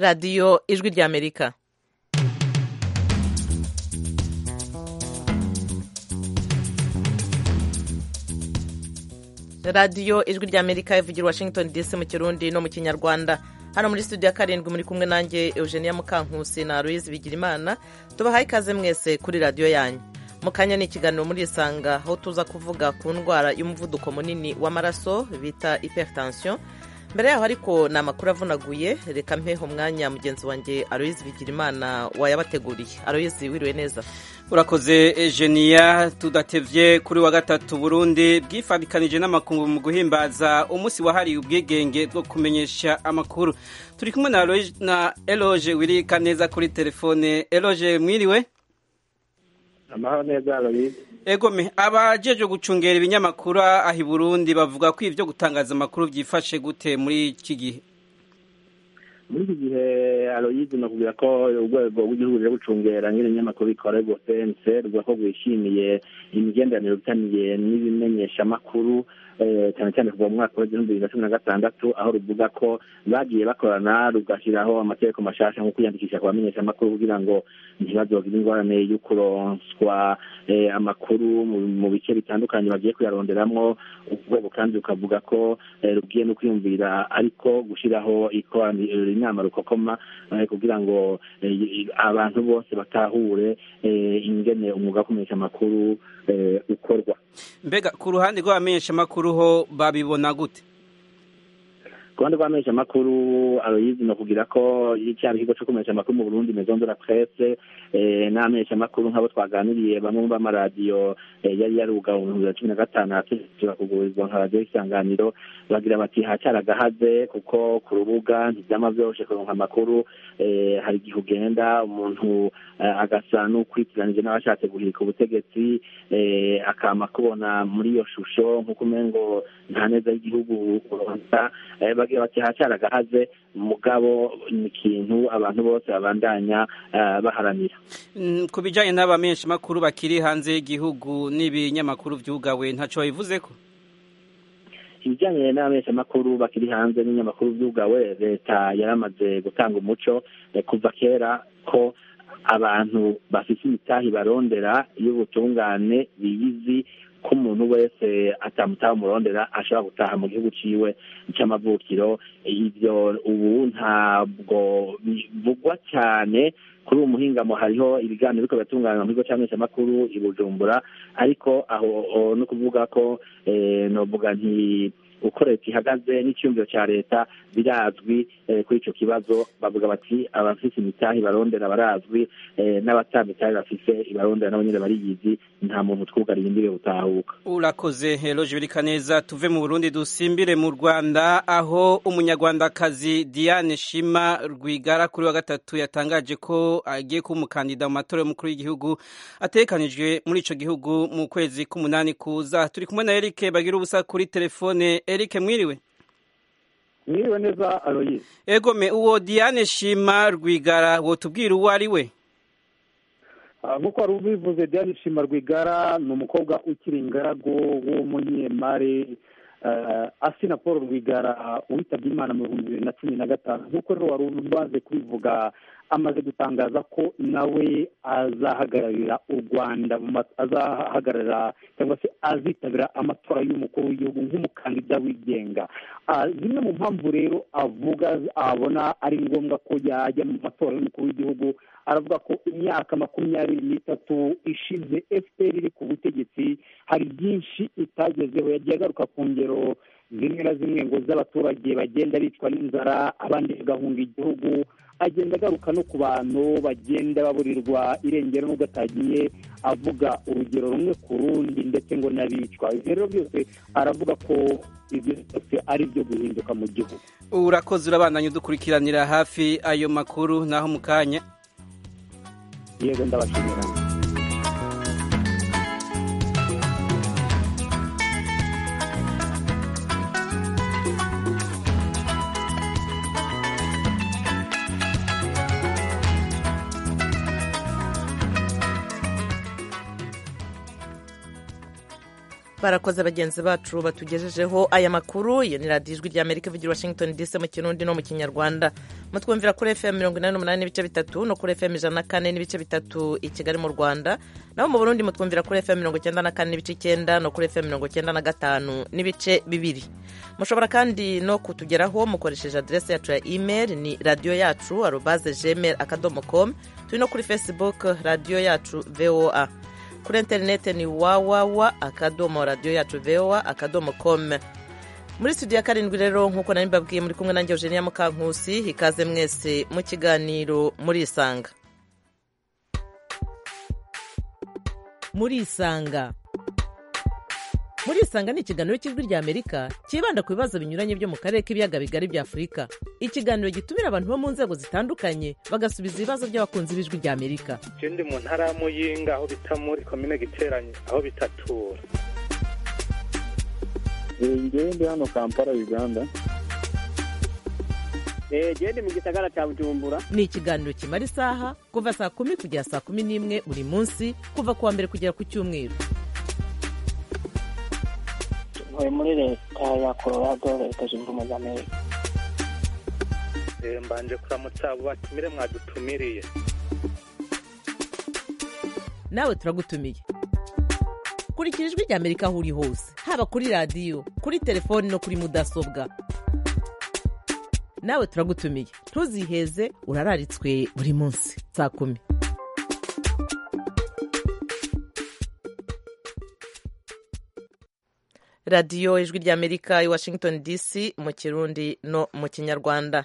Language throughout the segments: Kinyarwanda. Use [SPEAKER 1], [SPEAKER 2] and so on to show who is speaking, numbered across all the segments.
[SPEAKER 1] radiyo ijwi ry'amerika radiyo ijwi ry'amerika ivugira washington dc mu kirundi no mu kinyarwanda hano muri studio ya karindwi muri kumwe nanjye eugenia mukankusi na aloise bigirimana tubahaye ikaze mwese kuri radiyo yanyu mu kanya ni ikiganiro muri isanga aho tuza kuvuga ku ndwara y'umuvuduko munini w'amaraso bita hypertension mbere yaho ariko ni amakuru avunaguye reka mpeho umwanya mugenzi wanjye aloise bigirimana wayabateguriye aloise wiriwe neza
[SPEAKER 2] urakoze ejeniya tudatebye kuri wa gatatu burundi bwifabikanije n'amakungu mu guhimbaza umunsi wahariye ubwigenge bwo kumenyesha amakuru turi kumwe na eloge wirika neza kuri telefone eloge mwiriwe
[SPEAKER 3] amahoro neza aloise
[SPEAKER 2] egome abajeje gucungera ibinyamakuru aha i burundi bavuga ko ibyo gutangaza amakuru byifashe gute muri iki gihe
[SPEAKER 3] muri iki gihe aloyizi ni ukubwira ko urwego rw'igihugu ruri gucungera nk'ibinyamakuru bikora rwose ruvuga ko rwishimiye imigenderanire itaniye n'ibimenyeshamakuru cyane cyane kuva mu mwaka w'igihumbi bibiri na cumi na gatandatu aho ruvuga ko bagiye bakorana rugashyiraho amategeko mashasha nko kwiyandikisha ku bamenyeshamakuru kugira ngo ntibazogire ingorane yo kuronswa amakuru mu bice bitandukanye bagiye kuyaronderamo urwego kandi rukavuga ko rugiye no kwiyumvira ariko gushyiraho inama rukokoma kugira ngo abantu bose batahure ingene umwuga wo kumenyesha amakuru ukorwa
[SPEAKER 2] mbega ku ruhande rw'abamenyeshamakuru ho babibona gute
[SPEAKER 3] ku ruhande rw'amenyesha amakuru aroyizi ni ukugira ko icyari ikigo cyo kumenyesha amakuru mu burundi mezondora presse n'amenyesha amakuru nk'abo twaganiriye bamwe mu b'amaradiyo yari yaruga mu bihumbi bibiri na cumi na gatanu ahategekera kugurizwa nka radiyo y'isanganiro bagira bati hacara agahaze kuko ku rubuga ntibyama byoroshe kuronka amakuru hari igihe ugenda umuntu agasa n'ukwikiranije n'abashatse guhirika ubutegetsi akama kubona muri iyo shusho nk'uko umengo nta neza y'igihugu uronka bagira bati hacyari agahaze mugabo ni ikintu abantu bose babandanya baharanira
[SPEAKER 2] ku bijyanye n'abamenyeshamakuru bakiri hanze y'igihugu n'ibinyamakuru byugawe ntacyo bivuze ko
[SPEAKER 3] ibijyanye n'abamenyeshamakuru bakiri hanze n'ibinyamakuru byugawe leta yaramaze gutanga umuco kuva kera ko abantu bafite imitahi barondera y'ubutungane biyizi ko umuntu wese atamutaha umurondera ashobora gutaha mu gihugu ciwe c'amavukiro ivyo ubu ntabwo bivugwa cyane kuri ubu muhingamo hariho ibiganiro biriko biratunganywa mu kigo c'amenyeshamakuru i bujumbura ariko aho no kuvuga ko novuga nti uko leta ihagaze n'icyumviro cya leta birazwi kuri icyo kibazo bavuga bati abafite imitahe barondera barazwi n'abatamitahe bafite ibarondera nabo nyine bariyizi nta muntu twugariye imbere butahuka
[SPEAKER 2] urakoze heroje birika neza tuve mu burundi dusimbire mu rwanda aho umunyarwandakazi diane shima rwigara kuri wa gatatu yatangaje ko agiye kuba umukandida mu matora y'umukuru w'igihugu atekanijwe muri icyo gihugu mu kwezi k'umunani kuza turi kumwe na eric bagira ubusa kuri telefone Eric mwiriwe
[SPEAKER 4] mwiriwe neza aroye
[SPEAKER 2] egome uwo diane shima rwigara wotubwira uwo ari we
[SPEAKER 4] nk'uko wari ubivuze diane shima rwigara ni umukobwa ukiri ingaragu w'umunyemari asina paul rwigara witabye imana mu bihumbi bibiri na cumi na gatanu nk'uko rero wari ubanze kubivuga amaze gutangaza ko nawe azahagararira u rwanda azahagararira cyangwa se azitabira amatora y'umukuru w'igihugu nk'umukandida wigenga zimwe mu mpamvu rero avuga abona ari ngombwa ko yajya mu matora y'umukuru w'igihugu aravuga ko imyaka makumyabiri n'itatu ishize fpr iri ku butegetsi hari byinshi itagezeho yagiye agaruka ku ngero zimwe na zimwe ngo z'abaturage bagenda bicwa n'inzara abandi bagahunga igihugu agenda agaruka no ku bantu bagenda baburirwa irengero n'ubwo atagiye avuga urugero rumwe ku rundi ndetse ngo n'abicwa ibyo rero byose aravuga ko ibyo byose ari ibyo guhinduka mu gihugu
[SPEAKER 2] urakoze urabandanya udukurikiranira hafi ayo makuru naho mu kanya
[SPEAKER 4] yego ndabashimira
[SPEAKER 1] barakoze bagenzi bacu batugejejeho aya makuru iyo ni radiyo ijwi ry'amerika ivugira washington dc mu kirundi no mu kinyarwanda mutwumvira kuri fm mirongo inani n'umunani n'ibice bitatu no kuri fm ijana na kane n'ibice bitatu i kigali mu rwanda naho mu burundi mutwumvira kuri fm mirongo icyenda na kane n'ibice icyenda no kuri fm mirongo icyenda na gatanu n'ibice bibiri mushobora kandi no kutugeraho mukoresheje aderesi yacu ya email ni radiyo yacu arobaze gmail akadomo com turi no kuri facebook radiyo yacu voa kuri interinete ni wawawa akadomo radiyo yacu vewa akadomo komu muri studio ya karindwi rero nk'uko nari mbabwiye muri kumwe nanjye eugenia mukankusi ikaze mwese mu kiganiro muri isanga muri isanga muri isanga ni ikiganiro cy'ijwi ry'amerika cyibanda ku bibazo binyuranye byo mu karere k'ibiyaga bigari bya afurika ikiganiro gitumira abantu bo mu nzego zitandukanye bagasubiza ibibazo by'abakunzi b'ijwi ry'amerika
[SPEAKER 5] ikindi mu ntara ya muyinga aho bita muri komine giteranye aho bitatura
[SPEAKER 6] ngewe ndi hano kampala uganda
[SPEAKER 7] ndi mu gisagara cya bujumbura
[SPEAKER 1] ni ikiganiro kimara isaha kuva saa kumi kugera saa kumi n'imwe buri munsi kuva ku wa mbere kugera ku cyumweru
[SPEAKER 8] ntuye muri leta ya colorado leta zunze ubumwe za amerika
[SPEAKER 5] mbanje kuramutsa abo batumire mwadutumiriye
[SPEAKER 1] nawe turagutumiye kurikira ijwi ry'amerika aho uri hose haba kuri radiyo kuri telefoni no kuri mudasobwa nawe turagutumiye ntuziheze urararitswe buri munsi saa kumi radiyo ijwi ry'amerika i washington dc mu kirundi no mu kinyarwanda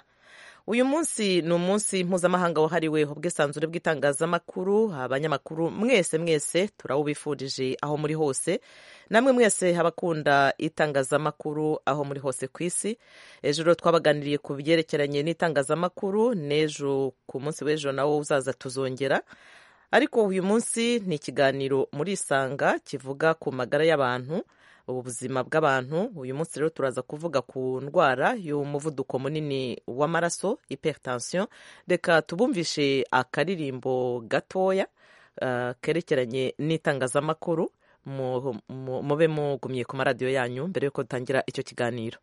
[SPEAKER 1] uyu munsi ni umunsi mpuzamahanga wahariwe ubwisanzure bw'itangazamakuru abanyamakuru mwese mwese turawubifurije aho muri hose namwe mwese abakunda itangazamakuru aho muri hose ku isi ejo twabaganiriye ku byerekeranye n'itangazamakuru n'ejo ku munsi w'ejo nawo uzaza tuzongera ariko uyu munsi ni ikiganiro muri isanga kivuga ku magara y'abantu ubuzima bw'abantu uyu munsi rero turaza kuvuga ku ndwara y'umuvuduko munini w'amaraso hypertension reka tubumvishe akaririmbo gatoya kerekeranye n'itangazamakuru mube mugumye ku maradiyo yanyu mbere y'uko dutangira icyo kiganiro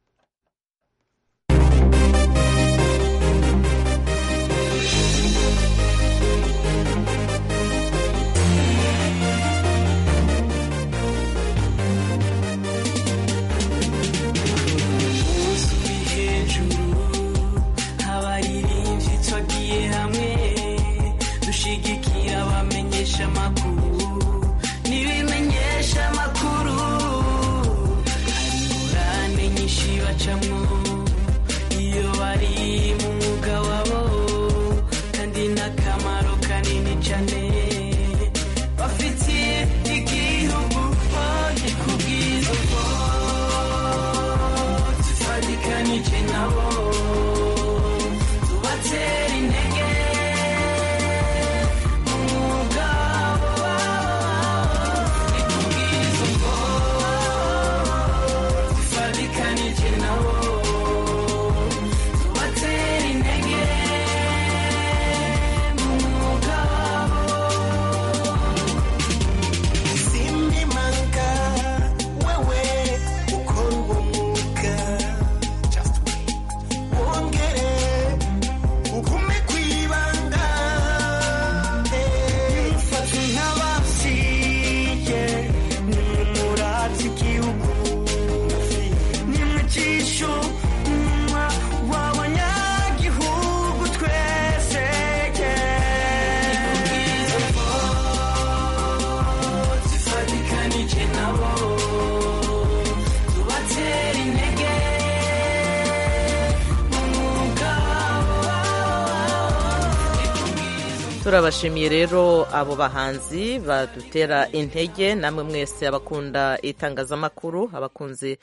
[SPEAKER 1] turabashimiye rero abo bahanzi badutera intege namwe mwese abakunda itangazamakuru abakunze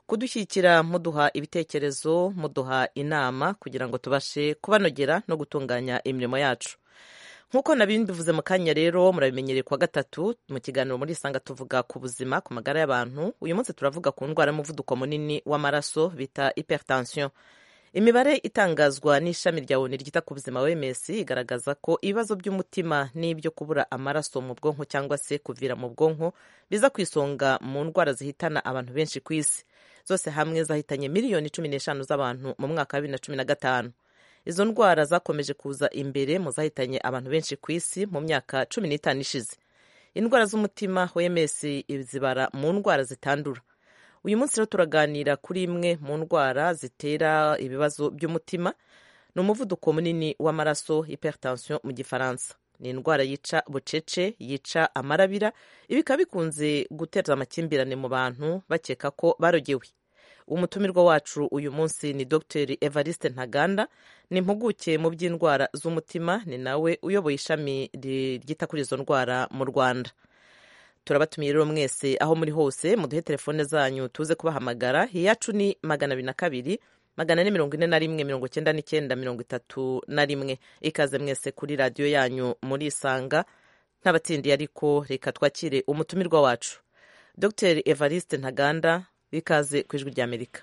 [SPEAKER 1] kudushyigikira muduha ibitekerezo muduha inama kugira ngo tubashe kubanogera no gutunganya imirimo yacu nk'uko nabibivuze mu kanya rero murabimenyereye kuwa gatatu mu kiganiro muri isanga tuvuga ku buzima ku magara y'abantu uyu munsi turavuga ku ndwara y'umuvuduko munini w'amaraso bita hypertension imibare itangazwa n'ishami rya oni ryita ku buzima wms igaragaza ko ibibazo by'umutima n'ibyo kubura amaraso mu bwonko cyangwa se kuvira mu bwonko biza ku isonga mu ndwara zihitana abantu benshi ku isi zose hamwe zahitanye miliyoni cumi n'eshanu z'abantu mu mwaka wa bibiri na cumi na gatanu izo ndwara zakomeje kuza imbere mu zahitanye abantu benshi ku isi mu myaka cumi n'itanu ishize indwara z'umutima wms izibara mu ndwara zitandura uyu munsi rero turaganira kuri imwe mu ndwara zitera ibibazo by'umutima ni umuvuduko munini w'amaraso hypertension mu gifaransa ni indwara yica bucece yica amarabira ibi bikaba bikunze guteza amakimbirane mu bantu bakeka ko barogewe umutumirwa wacu uyu munsi ni dr evariste ntaganda ni impuguke mu by'indwara z'umutima ni nawe uyoboye ishami ryita kuri izo ndwara mu rwanda turabatumiye rero mwese aho muri hose muduhe telefone zanyu tuze kubahamagara iyacu ni magana abiri na kabiri magana ane mirongo ine na rimwe mirongo icyenda n'icyenda mirongo itatu na rimwe ikaze mwese kuri radiyo yanyu muri isanga ntabatsindiye ariko reka twakire umutumirwa wacu dr evariste ntaganda ikaze ku ijwi rya amerika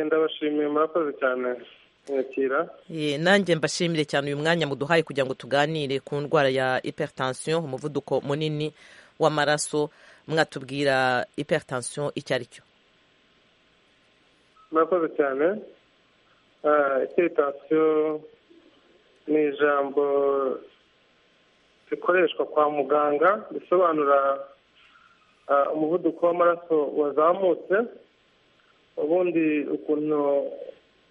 [SPEAKER 5] ndabashimiye murakoze cyane mwakira
[SPEAKER 1] ye nanjye mbashimire cyane uyu mwanya muduhaye kugira ngo tuganire ku ndwara ya hypertension umuvuduko munini w'amaraso mwatubwira hypertension icyo ari cyo
[SPEAKER 5] murakoze cyane hypertension ni ijambo rikoreshwa kwa muganga risobanura umuvuduko w'amaraso wazamutse ubundi ukuntu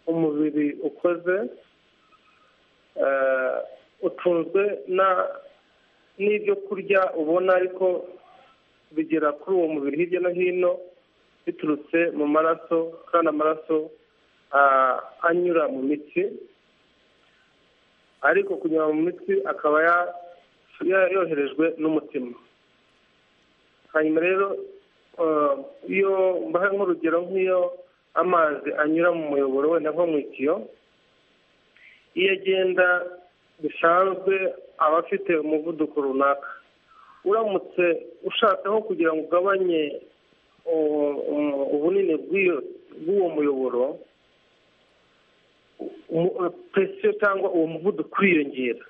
[SPEAKER 5] umubiri ukoze utunzwe n'ibyo kurya ubona ariko bigera kuri uwo mubiri hirya no hino biturutse mu maraso kandi amaraso anyura mu mitsi ariko kunyura mu mitsi akaba yoherejwe n'umutima hanyuma rero iyo mbaha nk'urugero nk'iyo amazi anyura mu muyoboro wenda nko mu itiyo iyo agenda bisanzwe aba afite umuvuduko runaka uramutse ushakaho kugira ngo ugabanye ubunini bw'uwo muyoboro presiyo cyangwa uwo muvuduko uriyongera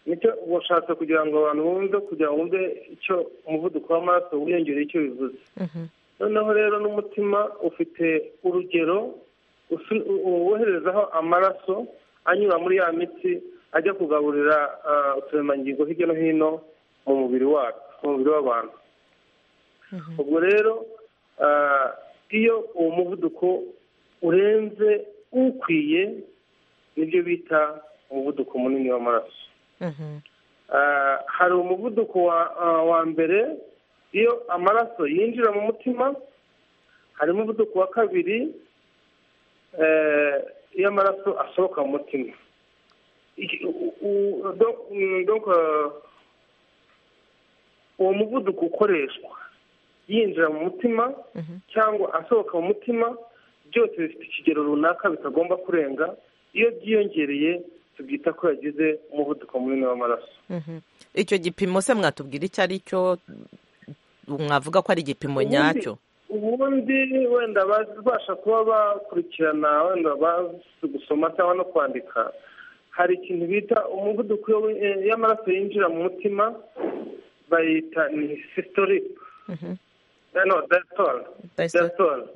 [SPEAKER 5] nicyo washatse kugira ngo abantu bumve kugira ngo bumve icyo umuvuduko w'amaraso wiyongere icyo bivuze noneho rero n'umutima ufite urugero woherezaho amaraso anyura muri ya mitsi ajya kugaburira uturemangingo hirya no hino mu mubiri wacu mu mubiri w'abantu ubwo rero iyo uwo muvuduko urenze ukwiye nibyo bita umuvuduko munini w'amaraso hari umuvuduko wa mbere iyo amaraso yinjira mu mutima hari umuvuduko wa kabiri iyo amaraso asohoka mu mutima uwo muvuduko ukoreshwa yinjira mu mutima cyangwa asohoka mu mutima byose bifite ikigero runaka bitagomba kurenga iyo byiyongereye tubyita ko yagize umuvuduko munini w'amaraso
[SPEAKER 1] icyo gipimo se mwatubwira icyo ari cyo mwavuga ko ari igipimo nyacyo
[SPEAKER 5] ubundi wenda babasha kuba bakurikirana wenda bazi gusoma cyangwa no kwandika hari ikintu bita umuvuduko y'amaraso yinjira mu mutima bayita ni sisitorike dayitora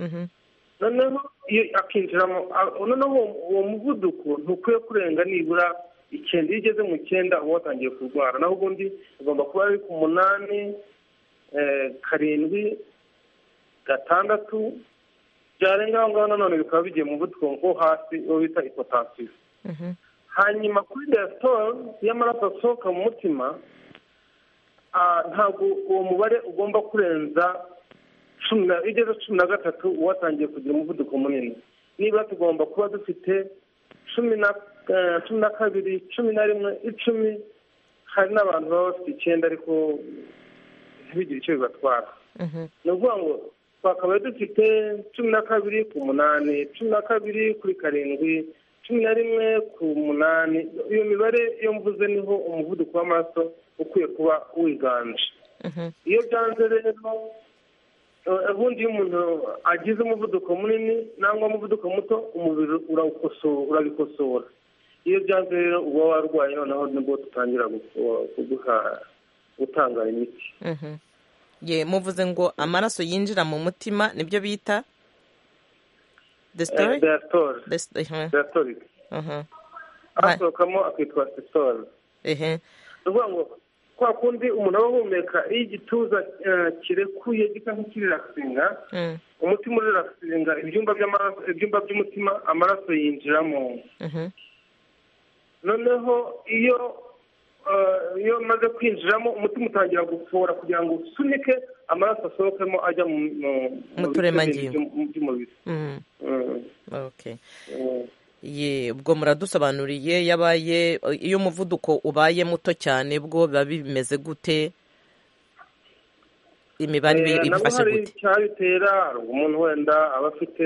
[SPEAKER 5] noneho iyo akinjiramo noneho uwo muvuduko ntukwiye kurenga nibura icyenda iyo ugeze mu cyenda uba watangiye kurwara naho ubundi ugomba kuba ari ku munani karindwi gatandatu byarenga aho ngaho nanone bikaba bigiye mu muvuduko wo hasi uwo bita ipotasiyo hanyuma kuri desitora y'amaraso asohoka mu mutima ntabwo uwo mubare ugomba kurenza iyo ugeze cumi na gatatu uba watangiye kugira umuvuduko munini niba tugomba kuba dufite cumi na kabiri cumi na rimwe icumi hari n'abantu baba bafite icyenda ariko ntibigire icyo bibatwara ni ukuvuga ngo twakabaye dufite cumi na kabiri ku munani cumi na kabiri kuri karindwi cumi na rimwe ku munani iyo mibare iyo mvuze niho umuvuduko w'amaraso ukwiye kuba wiganje iyo byanze rero ubundi iyo umuntu agize umuvuduko munini cyangwa umuvuduko muto umubiri urawukosora urabikosora iyo byanze rero uba warwaye noneho nibwo dutangira kuguha gutanga imiti
[SPEAKER 1] ye muvuze ngo amaraso yinjira mu mutima nibyo bita desitori
[SPEAKER 5] dayatori
[SPEAKER 1] Desi- ehe,
[SPEAKER 5] dayatori
[SPEAKER 1] aha.
[SPEAKER 5] asohokamo akitwa sesitori
[SPEAKER 1] ehe
[SPEAKER 5] ni ukuvuga ngo kwa kundi umuntu aba ahumeka iyo igituza eh, kirekuye gisa nk'ikirirasinga
[SPEAKER 1] Mm,
[SPEAKER 5] umutima urirasinga ibyumba by'amaraso ibyumba by'umutima amaraso yinjiramo
[SPEAKER 1] mhm,
[SPEAKER 5] noneho iyo eh, iyo maze kwinjiramo umutima utangira gufora kugira ngo usunike amaraso asohokemo ajya mu mu-
[SPEAKER 1] Mu
[SPEAKER 5] bice
[SPEAKER 1] turemangingo.
[SPEAKER 5] bindi by'um- by'umubiri
[SPEAKER 1] mm,
[SPEAKER 5] Mm,
[SPEAKER 1] okay
[SPEAKER 5] mm.
[SPEAKER 1] ye ubwo muradusobanuriye yabaye iyo umuvuduko ubaye muto cyane bwo biba bimeze gute imibare
[SPEAKER 5] Eh,
[SPEAKER 1] ibi-
[SPEAKER 5] nabo
[SPEAKER 1] ibifashe
[SPEAKER 5] hari
[SPEAKER 1] gute
[SPEAKER 5] icyabitera hari umuntu wenda aba afite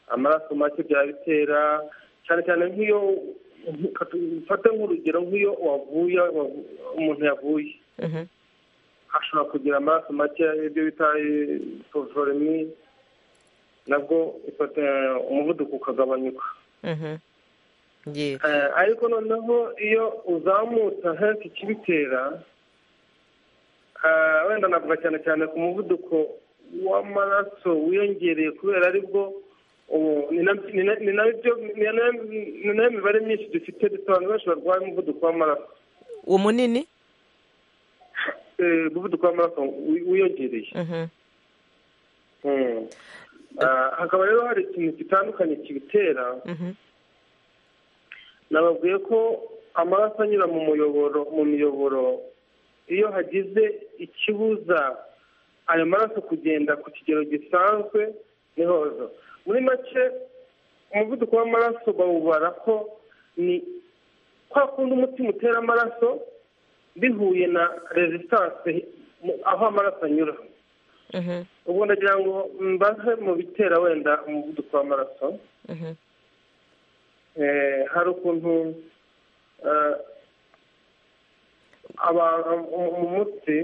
[SPEAKER 5] amaraso make byabitera cyane cyane nk'iyo mfate nk'urugero nk'iyo wavuye wavu- umuntu yavuye
[SPEAKER 1] Mhm,
[SPEAKER 5] ashobora kugira amaraso make ibyo bita poroforomi nabwo ifata umuvuduko ukagabanyuka
[SPEAKER 1] mhm. ye
[SPEAKER 5] Eh, ariko noneho iyo uzamutse henshi ikibitera eh, wenda navuga cyane cyane ku muvuduko w'amaraso wiyongereye kubera aribwo ubu ni na- ni na- ni nabyo ni na- ni nayo mibare myinshi dufite dusobanura benshi barwaye umuvuduko w'amaraso
[SPEAKER 1] uwo munini
[SPEAKER 5] Eh, umuvuduko w'amaraso wi- wiyongereye
[SPEAKER 1] Mhm,
[SPEAKER 5] Mm. Ah, hakaba rero hari ikintu gitandukanye kibitera
[SPEAKER 1] mhm,
[SPEAKER 5] nababwiye ko amaraso anyura mu muyoboro mu miyoboro iyo hagize ikibuza ayo maraso kugenda ku kigero gisanzwe ni hozo muri make umuvuduko w'amaraso bawubara ko ni kwa kundi umutima utera amaraso bihuye na resistance mu- aho amaraso anyura
[SPEAKER 1] mhm,
[SPEAKER 5] ubwo ndagira ngo mbaze mu bitera wenda umuvuduko w'amaraso
[SPEAKER 1] mhm,
[SPEAKER 5] Eh, hari ukuntu eh, abantu mu- mu mutsi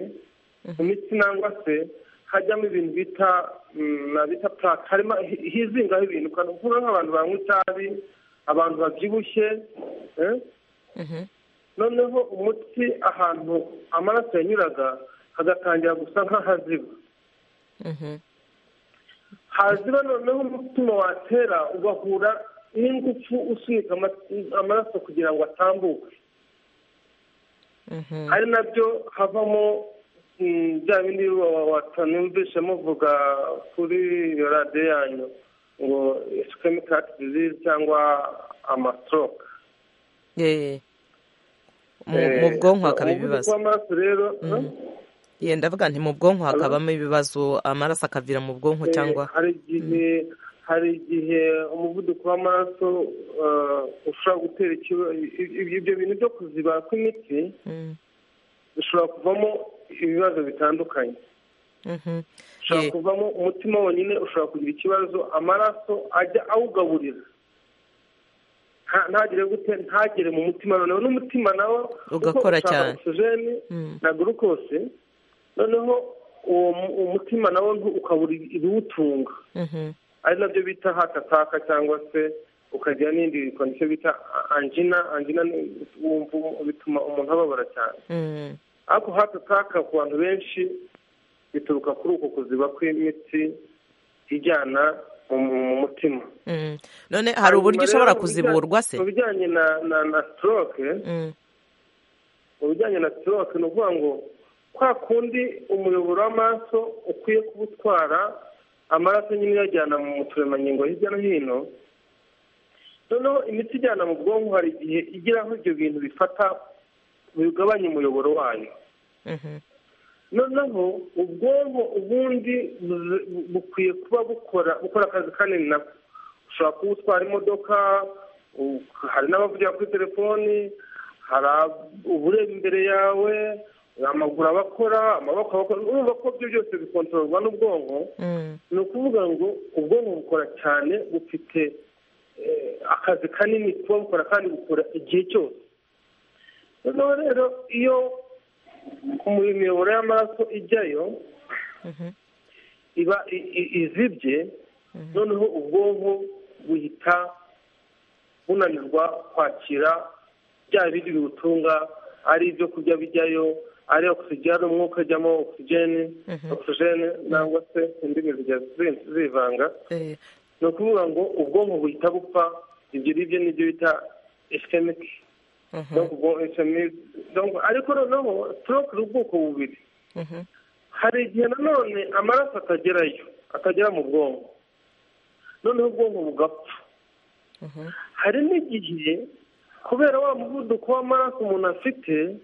[SPEAKER 5] mu mitsi nangwa se hajyamo ibintu bita mm, na bita plaque harimo hi- hizingaho ibintu kandi uvuga nk'abantu banywa itabi abantu babyibushye eh?
[SPEAKER 1] mhm.
[SPEAKER 5] noneho umutsi ahantu amaraso yanyuraga hagatangira gusa nk'ahaziba
[SPEAKER 1] Mhm,
[SPEAKER 5] haziba noneho umutima watera ugahura n'ingufu usunika ama- amaraso kugira ngo atambuke
[SPEAKER 1] mhm.
[SPEAKER 5] ari nabyo havamo mm, bya bindi watanumvishe muvuga kuri iyo radiyo yanyu ngo isukemi kati dizizi cyangwa amasitoroke
[SPEAKER 1] ye mu- mu bwonko hakaba ibibazo
[SPEAKER 5] w'amaraso rero
[SPEAKER 1] ye ndavuga nti mu bwonko
[SPEAKER 5] Hello?
[SPEAKER 1] hakabamo ibibazo amaraso akavira mu bwonko
[SPEAKER 5] Eh,
[SPEAKER 1] cyangwa
[SPEAKER 5] hari igihe hari igihe umuvuduko w'amaraso eh, ushobora gutera ikiba- i- i- ibyo bintu byo kuziba kw'imitsi
[SPEAKER 1] Mm,
[SPEAKER 5] bishobora kuvamo ibibazo bitandukanye
[SPEAKER 1] mhm.
[SPEAKER 5] ushobora
[SPEAKER 1] Ye,
[SPEAKER 5] kuvamo umutima wonyine ushobora kugira ikibazo amaraso ajya awugaburira Nta- ntagire gute ntagere mu mutima noneho n'umutima nawo kuko
[SPEAKER 1] Ugakora
[SPEAKER 5] ushaka
[SPEAKER 1] cyane.
[SPEAKER 5] ogisijeni
[SPEAKER 1] Mm.
[SPEAKER 5] na gurukose noneho uwo mu- umutima nawo ntu- ukabura ibiwutunga
[SPEAKER 1] mhm,
[SPEAKER 5] ari nabyo bita hatataka cyangwa se ukagira n'indi kondisiyo bita anjina anjina ni- wumva bituma umuntu ababara cyane
[SPEAKER 1] mm,
[SPEAKER 5] ariko hato taka ku bantu benshi bituruka kuri uko kuziba kw'imitsi ijyana mu mu mutima
[SPEAKER 1] mm. none hari uburyo ushobora kuziburwa se
[SPEAKER 5] mu bijyanye na na na stroke
[SPEAKER 1] Mm,
[SPEAKER 5] mu bijyanye na stroke ni ukuvuga ngo kwa kundi umuyoboro w'amaraso ukwiye kuba utwara amaraso nyine uyajyana mu turemangingo hirya no hino noneho imiti ijyana mu bwonko hari igihe igira aho ibyo bintu bifata bigabanya umuyoboro wayo
[SPEAKER 1] mhm,
[SPEAKER 5] noneho ubwonko ubundi buze- bu- bukwiye kuba bukora bukora akazi kanini nako ushobora kuba utwara imodoka u- hari n'abavugira kuri telefoni hari ab- uba ureba imbere yawe amaguru abakora amaboko abakora urumva ko ibyo byose bikontororwa n'ubwonko
[SPEAKER 1] mm,
[SPEAKER 5] ni ukuvuga ngo ubwonko bukora cyane bufite eh, akazi kanini kuba bukora kandi bukora igihe cyose noneho rero iyo mu miyoboro y'amaraso ijyayo
[SPEAKER 1] mhm,
[SPEAKER 5] iba i- i- izibye noneho ubwonko buhita bunanirwa kwakira bya bindi biwutunga ari ibyo kurya bijyayo ari ogisijeni umwuka ujyamo ogisijeni ogisijeni nangwa se indimi zijya zi- zivanga
[SPEAKER 1] Eh,
[SPEAKER 5] ni ukuvuga ngo ubwonko buhita bupfa ibyo ngibyo nibyo bita ischemic
[SPEAKER 1] mhm,
[SPEAKER 5] donc ubwo ischemic donc ariko noneho stroke ni ubwoko bubiri
[SPEAKER 1] mhm,
[SPEAKER 5] hari igihe nanone amaraso atagerayo atagera mu bwonko noneho ubwonko bugapfa
[SPEAKER 1] mhm,
[SPEAKER 5] hari n'igihe kubera wa muvuduko w'amaraso umuntu afite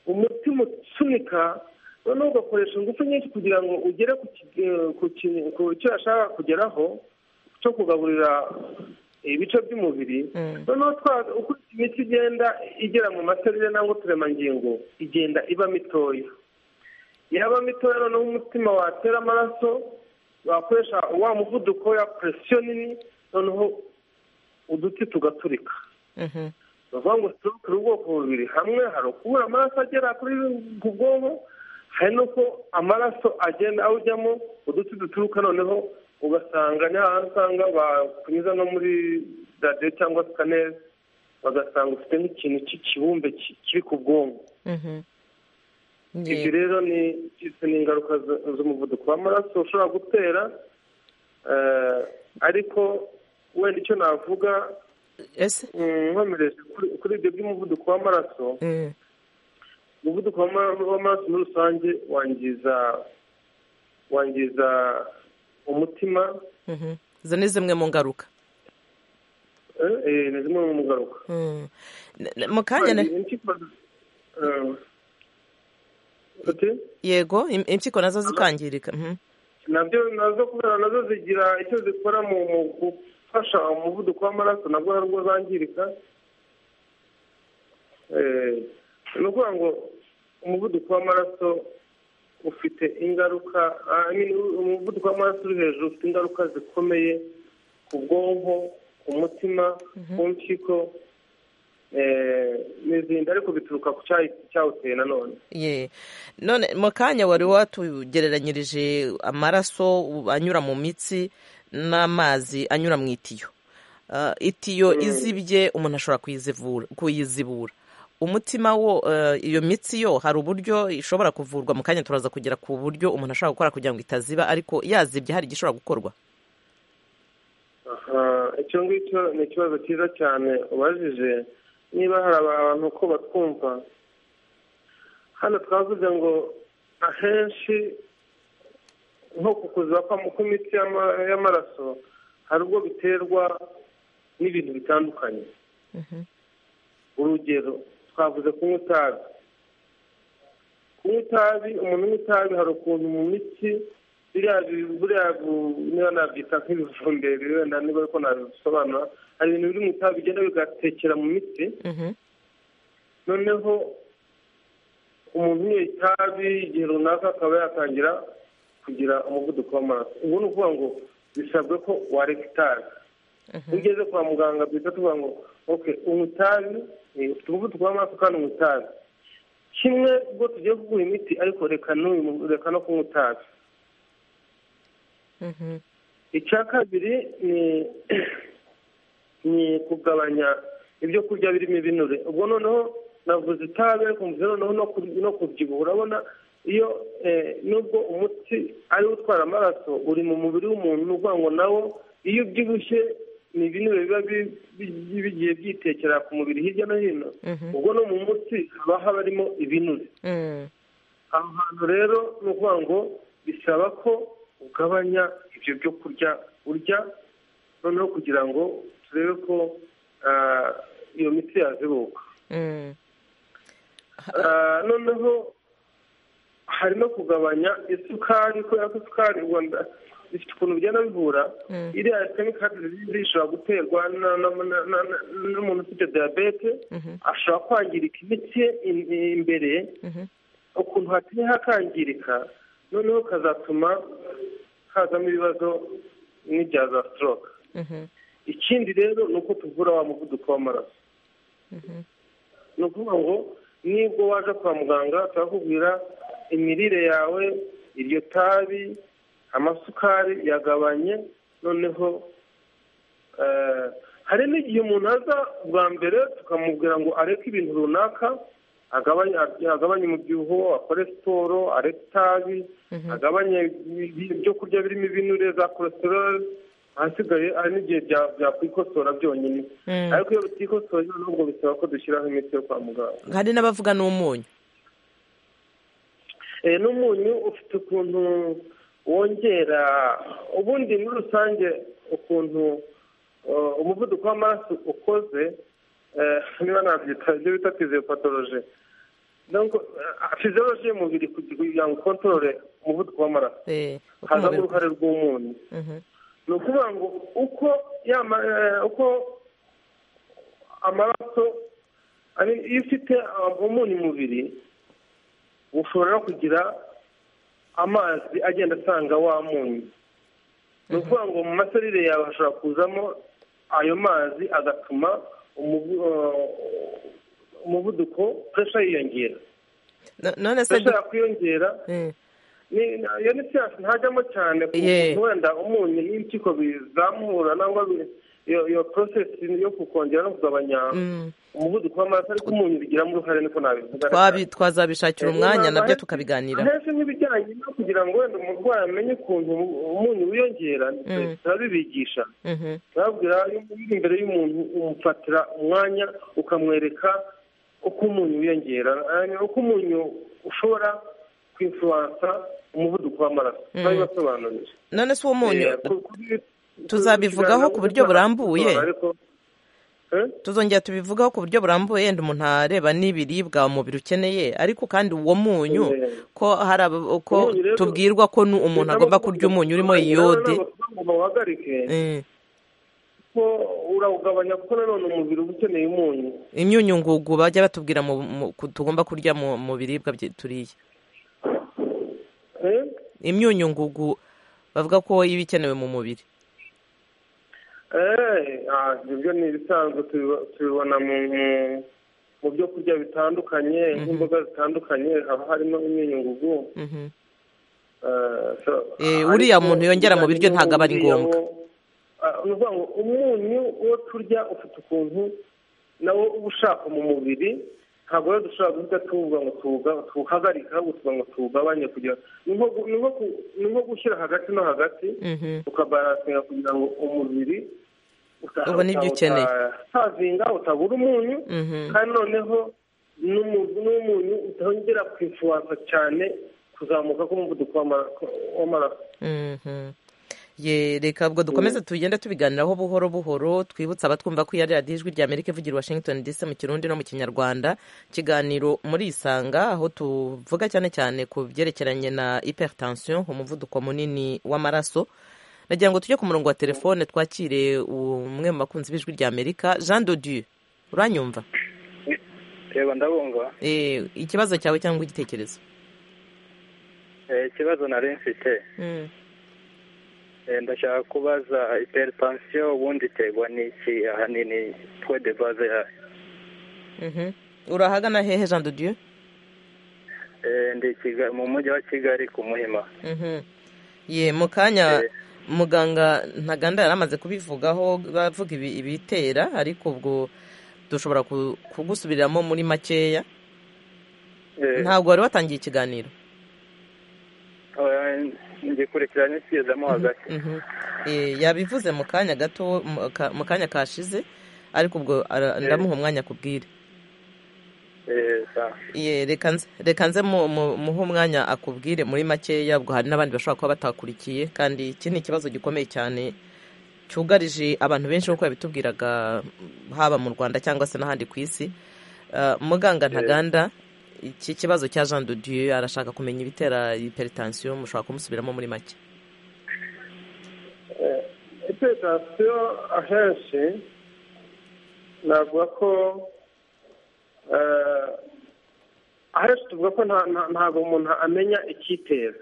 [SPEAKER 5] umutima usunika noneho ugakoresha ingufu nyinshi kugira ngo ugere ku ki- eh, ku ki- ku cyo yashaka kugeraho cyo kugaburira ibice by'umubiri
[SPEAKER 1] Mm.
[SPEAKER 5] noneho twa- uko imiti igenda igera mu maserire cyangwa uturemangingo igenda iba mitoya yaba mitoya noneho umutima watera amaraso wakoresha wa muvuduko ya presiyo nini noneho uduti tugaturika
[SPEAKER 1] mhm,
[SPEAKER 5] ni ukuvuga ngo stroke ni ubwoko bubiri hamwe hari ukubura amaraso agera kuri ku bwonko hari n'uko amaraso agenda awujyamo uduti duturuka noneho ugasanga ni hahandi usanga bakunyuza no muri radiyo cyangwa sikaneri bagasanga ufite nk'ikintu cy'ikibumbe ki- kiri ku bwonko
[SPEAKER 1] mhm.
[SPEAKER 5] ibyo
[SPEAKER 1] Yego.
[SPEAKER 5] rero ni izi ni ingaruka z- z'umuvuduko w'amaraso ushobora gutera eh, ariko wenda icyo navuga
[SPEAKER 1] Ese
[SPEAKER 5] Mm, nkomereje kuri- kuri ibyo by'umuvuduko w'amaraso
[SPEAKER 1] eh,
[SPEAKER 5] umuvuduko w'ama- w'amaraso muri rusange wangiza wangiza umutima
[SPEAKER 1] mhm. izo ni zimwe mu ngaruka
[SPEAKER 5] eh, eh, ni zimwe mu ngaruka
[SPEAKER 1] Mm. N- n- mu kanya na-
[SPEAKER 5] Impyiko, eh, ati,
[SPEAKER 1] yego im- impyiko nazo zikangirika mhm,
[SPEAKER 5] nabyo nazo kubera nazo zigira icyo zikora mu mu gufasha umuvuduko w'amaraso nabwo hari ubwo zangirika Eh, ni ukuvuga ngo umuvuduko w'amaraso ufite ingaruka ah, I mean, umuvuduko w'amaraso uri hejuru ufite ingaruka zikomeye ku bwonko ku mutima ku mpyiko eh, n'izindi ariko bituruka ku cyayi- cyawuteye nanone
[SPEAKER 1] ye none mu kanya wari watugereranyirije amaraso anyura mu mitsi n'amazi anyura mu itiyo Ah, itiyo izibye umuntu ashobora kuyizivura- kuyizibura umutima wo eh, iyo mitsi yo hari uburyo ishobora kuvurwa mu kanya turaza kugera ku buryo umuntu ashobora gukora kugira ngo itaziba ariko yazibye hari igishobora gukorwa
[SPEAKER 5] Aha, icyo ngicyo ni ikibazo cyiza cyane ubajije niba hari abantu uko batwumva hano twavuze ngo ahenshi nko ku kuziba kw'am- kw'imitsi y'ama- y'amaraso hari ubwo biterwa n'ibintu bitandukanye urugero twavuze kunywa itabi kunywa itabi umuntu unywa itabi hari ukuntu mu mitsi biriya bi- buriya bu- niba nabyita nk'ibivumberi wenda niba ariko nabisobanura hari ibintu biri mu itabi bigenda bigatekera mu mitsi
[SPEAKER 1] Mhm,
[SPEAKER 5] noneho umuntu unyoye itabi igihe runaka akaba yatangira kugira umuvuduko w'amaraso ubu ni ukuvuga ngo bisabwe ko wareka itabi iyo ugeze kwa muganga duhita tuvuga ngo ok unywa itabi eh, ufite umuvuduko w'amaraso kandi unywa itabi kimwe ubwo tugiye kuguha imiti ariko reka n'uyu mu- reka no kunywa itabi
[SPEAKER 1] mhm,
[SPEAKER 5] icya kabiri ni ni kugabanya ibyo kurya birimo ibinure ubwo noneho navuze itabi ariko mvuze noneho no kur- no kubyibuha urabona iyo eh, nubwo umuti ariwo utwara amaraso uri mu mubiri w'umuntu ni ukuvuga ngo nawo iyo ubyibushye ni ibinure biba bi- bi- bigiye byitekera ku mubiri hirya no hino
[SPEAKER 1] mhm,
[SPEAKER 5] ubwo no mu mutsi haba habarimo ibinure
[SPEAKER 1] mm,
[SPEAKER 5] aho hantu rero ni ukuvuga ngo bisaba ko ugabanya ibyo byo kurya urya noneho kugira ngo turebe ko ah, iyo miti yazibuka
[SPEAKER 1] mm.
[SPEAKER 5] Ah, noneho hari no kugabanya isukari kubera ko isukari u rwanda ifite ukuntu bigenda bivura
[SPEAKER 1] Mm.
[SPEAKER 5] iriya sitemi kandi ishobora guterwa na- na- na- na- na- n'umuntu ufite diyabete
[SPEAKER 1] Mhm.
[SPEAKER 5] ashobora kwangirika imitsi ye im- imbere
[SPEAKER 1] Mhm.
[SPEAKER 5] ukuntu hateye hakangirika noneho kazatuma hazamo ibibazo nk'ibya za stroke
[SPEAKER 1] Mhm.
[SPEAKER 5] ikindi rero ni uko tuvura wa muvuduko w'amaraso ni ukuvuga ngo nibwo waje kwa muganga turakubwira imirire yawe iryo tabi amasukari yagabanye noneho hari n'igihe umuntu aza bwa mbere tukamubwira ngo areke ibintu runaka agabanye umubyibuho akore siporo areke itabi agabanye ibyo kurya birimo ibinure za kolesteroli ahasigaye hari n'igihe byakwikosora byonyine ariko iyo bitikosoye nubwo bisaba ko dushyiraho imiti yo kwa muganga
[SPEAKER 1] hari n'abavuga n'umunyu
[SPEAKER 5] n'umunyu ufite ukuntu wongera ubundi muri rusange ukuntu umuvuduko w'amaraso ukoze niba nabyita ibyo bita fiziyopatoroje fiziyoloji y'umubiri kugira ngo ukontorore umuvuduko w'amaraso hazamo uruhare rw'umunyu ni ukuvuga ngo uko uko amaraso iyo ufite umunyu umubiri ushobora kugira amazi agenda asanga wa munyu ni ukuvuga ngo mu maserire yawe hashobora kuzamo ayo mazi agatuma umuvuduko puresha yiyongera
[SPEAKER 1] none se
[SPEAKER 5] puresha yakwiyongera iyo ni siyansi ntajyamo cyane kuko wenda umunyu n'impyiko bizamura cyangwa iyo porosesi yo kukongera no kugabanya umuvuduko w'amaraso ariko umunyu bigiramo uruhare niko nabivuga
[SPEAKER 1] twazabishakira umwanya nabyo tukabiganira
[SPEAKER 5] henshi nk'ibijyanye no kugira ngo wenda umurwayi amenye ukuntu umunyu wiyongera turabibigisha turababwira imbere y'umuntu umufatira umwanya ukamwereka uko umunyu wiyongera uko umunyu ushobora kwinfuwansa umuvuduko w'amaraso turabibasobanurira
[SPEAKER 1] none se uwo munyu tuzabivugaho ku buryo burambuye tuzongera tubivugaho ku buryo burambuye yenda umuntu areba n'ibiribwa umubiri ukeneye ariko kandi uwo munyu ko hari ko tubwirwa ko umuntu agomba kurya umunyu urimo iyode
[SPEAKER 5] ko urawugabanya kuko nanone umubiri uba ukeneye umunyu
[SPEAKER 1] imyunyungugu bajya batubwira tugomba kurya mu biribwa turiye imyunyungugu bavuga ko iba ikenewe mu mubiri
[SPEAKER 5] ibyo ni ibisanzwe tubibona mu byo kurya bitandukanye nk'imboga zitandukanye haba harimo imyunyungugu
[SPEAKER 1] uriya muntu yongera mu biryo ntabwo aba ari ngombwa
[SPEAKER 5] ni ukuvuga ngo umunyu wo turya ufite ukuntu nawo uba ushaka mu mubiri ntabwo rero dushobora guhita tuwuvuga ngo tuwuhagarika ahubwo tuvuga ngo tuwugabanye kugira ni nko gushyira hagati no hagati ukabaransinga kugira ngo umubiri
[SPEAKER 1] ubone ibyo ukeneye
[SPEAKER 5] utazinga utabura umunyu kandi noneho n'umunyu utongera kwifuwansa cyane kuzamuka k'umuvuduko w'amaraso
[SPEAKER 1] reka ubwo dukomeze tugende tubiganiraho buhoro buhoro twibutsa abatwumva ko iya radiyo ijwi ry'amerika ivugira washington dc mu kirundi no mu kinyarwanda ikiganiro muri isanga aho tuvuga cyane cyane ku byerekeranye na hypertension umuvuduko munini w'amaraso nagira ngo tujye ku murongo wa telefone twakire umwe mu bakunzi b'ijwi ry'amerika jean dodieu uranyumva
[SPEAKER 9] reba ndabumva
[SPEAKER 1] ikibazo cyawe cyangwa igitekerezo
[SPEAKER 9] ikibazo nari mfite ndashaka kubaza hypertension ubundi iterwa n'iki ahanini twe de base yayo
[SPEAKER 1] urahagana hehe jean de dieu
[SPEAKER 9] mu mujyi wa kigali ku muhima
[SPEAKER 1] ye mu kanya muganga ntaganda yari amaze kubivugaho bavuga ibitera ariko ubwo dushobora kugusubiriramo muri makeya ntabwo wari watangiye ikiganiro
[SPEAKER 9] ngikurikiranye kigezemo hagati
[SPEAKER 1] yabivuze mu kanya gato mu kanya kashize ariko ubwo ndamuha umwanya akubwire reka nze muhe umwanya akubwire muri makeya ubwo hari n'abandi bashobora kuba batakurikiye kandi iki ni ikibazo gikomeye cyane cyugarije abantu benshi nk'uko yabitubwiraga haba mu rwanda cyangwa se n'ahandi ku isi muganga ntaganda iki kibazo cya jean de dieu arashaka kumenya ibitera hypertension mushobora kumusubiramo muri make
[SPEAKER 5] hypertension ahenshi navuga ko ahenshi tuvuga ko ntabwo umuntu amenya icyitera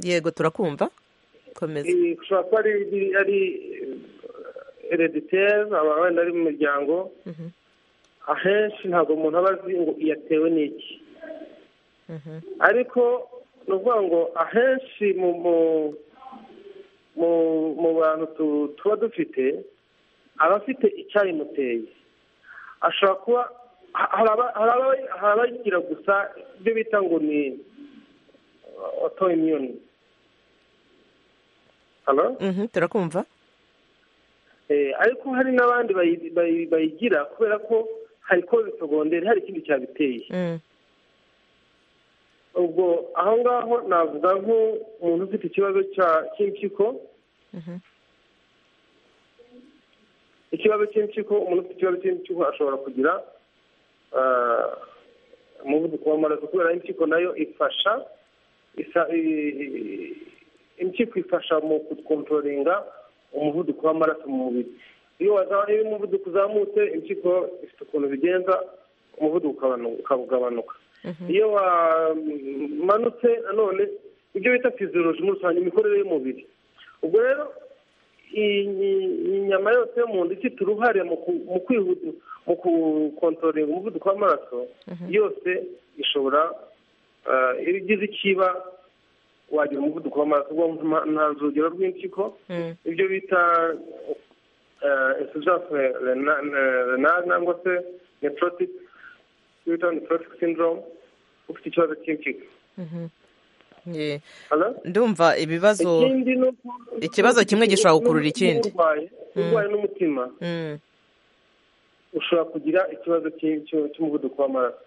[SPEAKER 1] yego turakumva komeza
[SPEAKER 5] ushobora kuba ari hereditere aba wenda ari mu muryango ahenshi ntabwo umuntu aba azi ngo iyatewe n'iki ariko ni ukuvuga ngo ahenshi mu bantu tuba dufite aba afite icyayimuteye ashobora kuba hari abagira gusa ibyo bita ngo ni otoyimyuni
[SPEAKER 1] turakumva
[SPEAKER 5] ariko hari n'abandi bayigira kubera ko hari koze segonderi hari ikindi cyabiteye ubwo aho ngaho navuga nk'umuntu ufite ikibazo cy'impyiko ikibazo cy'impyiko umuntu ufite ikibazo cy'impyiko ashobora kugira umuvuduko w'amaraso kubera impyiko nayo ifasha impyiko ifasha mu gukontororinga umuvuduko w'amaraso mu mubiri iyo umuvuduko uzamutse impyiko ifite ukuntu bigenza umuvuduko ukagabanuka iyo wamanutse nanone ibyo bita fiziyoloji muri rusange imikorere y'umubiri ubwo rero iyi nyama yose y'umuntu ifite uruhare mu kwihuta mu gukontorera umuvuduko w'amaraso yose ishobora iyo ugize ikiba wagira umuvuduko w'amaraso ntanze urugero rw'impyiko ibyo bita insujanse renari cyangwa se neforotike ibyo bita neforotike sindoromu ufite ikibazo cy'impyiko
[SPEAKER 1] ndumva ibibazo ikibazo kimwe gishobora gukurura ikindi
[SPEAKER 5] urwaye n'umutima ushobora kugira ikibazo cy'umuvuduko w'amaraso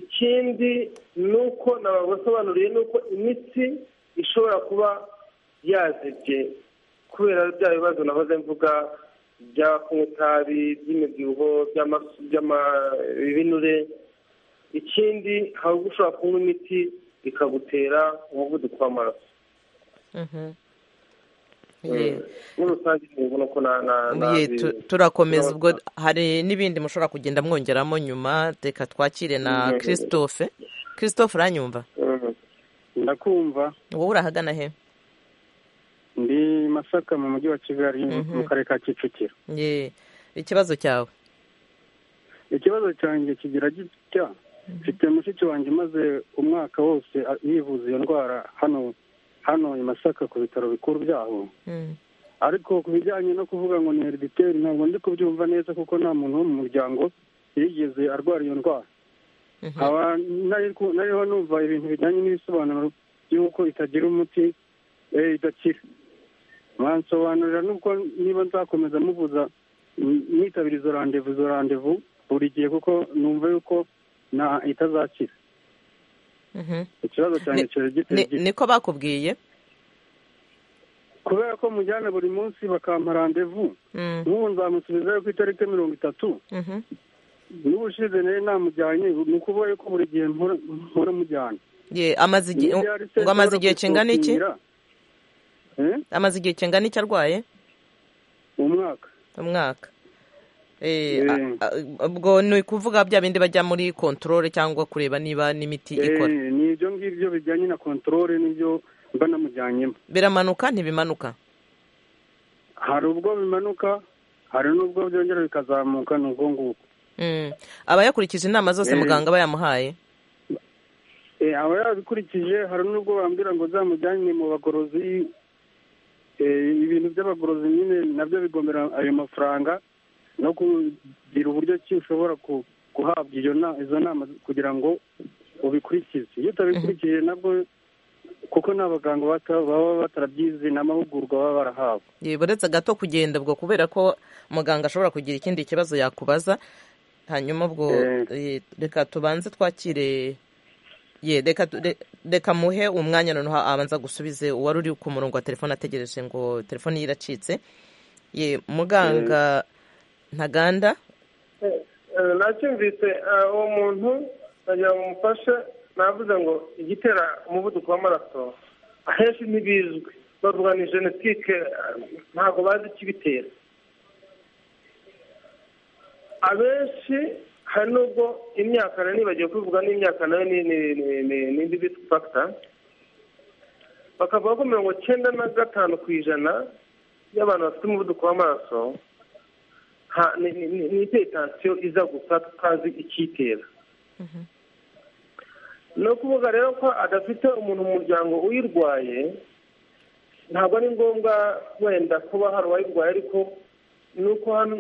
[SPEAKER 5] ikindi ni uko nabasobanuriye ni uko imitsi ishobora kuba yazibye kubera bya bibazo nahoze mvuga bya kunywa itabi by'imibyibuho by'ibinure ikindi hari ubwo ushobora kunywa imiti ikagutera umuvuduko w'amaraso muri rusange ubona ko
[SPEAKER 1] turakomeza ubwo hari n'ibindi mushobora kugenda mwongeramo nyuma reka twakire na christophe christophe uranyumva
[SPEAKER 6] ndakumva
[SPEAKER 1] wowe urahagana he
[SPEAKER 6] ndi masaka mu mujyi wa kigali mu karere ka kicukiro
[SPEAKER 1] ikibazo cyawe
[SPEAKER 6] ikibazo cyanjye kigira gitya mfite mushiki wanjye umaze umwaka wose yivuza iyo ndwara hano hano i masaka ku bitaro bikuru byaho ariko ku bijyanye no kuvuga ngo ni herediteri ntabwo ndi kubyumva neza kuko nta muntu wo mu muryango yigeze arwara iyo ndwara nariho numva ibintu bijyanye n'ibisobanuro by'uko itagira umuti idakira mwansobanurira n'ubwo niba nzakomeza muvuza mwitabira izo randevu izo randevu buri gihe kuko numva yuko nta itazakira ikibazo cyane kiba giteye
[SPEAKER 1] niko bakubwiye
[SPEAKER 6] kubera ko mujyana buri munsi bakampa randevu n'ubu nzamusubizayo ku itariki mirongo itatu n'ubushize nayo namujyanye ni ukuvuga yuko buri gihe mpora mujyana
[SPEAKER 1] ngo amaze igihe kingana iki amaze igihe kingana iki arwaye
[SPEAKER 6] umwaka
[SPEAKER 1] umwaka ubwo ni ukuvuga bya bindi bajya muri kontorore cyangwa kureba niba n'imiti ikora
[SPEAKER 6] ni ibyo ngibyo bijyanye na kontorore n'ibyo mba namujyanyemo
[SPEAKER 1] biramanuka ntibimanuka
[SPEAKER 6] hari ubwo bimanuka hari n'ubwo byongera bikazamuka ni ubwo ngubwo
[SPEAKER 1] aba yakurikije inama zose muganga aba yamuhaye
[SPEAKER 6] aba yabikurikije hari n'ubwo bambwira ngo zamujyane mu bagorozi ibintu by'abagorozi nyine nabyo bigomera ayo mafaranga no kugira uburyo ki ushobora guhabwa izo nama kugira ngo ubikurikize iyo utabikurikije nabwo kuko nta baganga baba batarabyize ni amahugurwa baba barahawe
[SPEAKER 1] uretse gato kugenda ubwo kubera ko muganga ashobora kugira ikindi kibazo yakubaza hanyuma ubwo reka tubanze twakire reka muhe umwanya noneho abanza gusubize uwari uri ku murongo wa telefone ategereje ngo telefone ye iracitse muganga ntaganda
[SPEAKER 5] nacyumvise uwo muntu nagira ngo umufashe navuze ngo igitera umuvuduko w'amaraso ahenshi ntibizwi bavuga ni genetike ntabwo bazi ikibitera abenshi hari n'ubwo imyaka nibagiwe kubivuga n'imyaka nayo ni indi bita fagita bakavuga ko mirongo cyenda na gatanu ku ijana y'abantu bafite umuvuduko w'amaraso ni itetansiyo iza gusa tutazi icyitera ni ukuvuga rero ko adafite umuntu mu muryango uyirwaye ntabwo ari ngombwa wenda kuba hari uwayirwaye ariko ni uko hano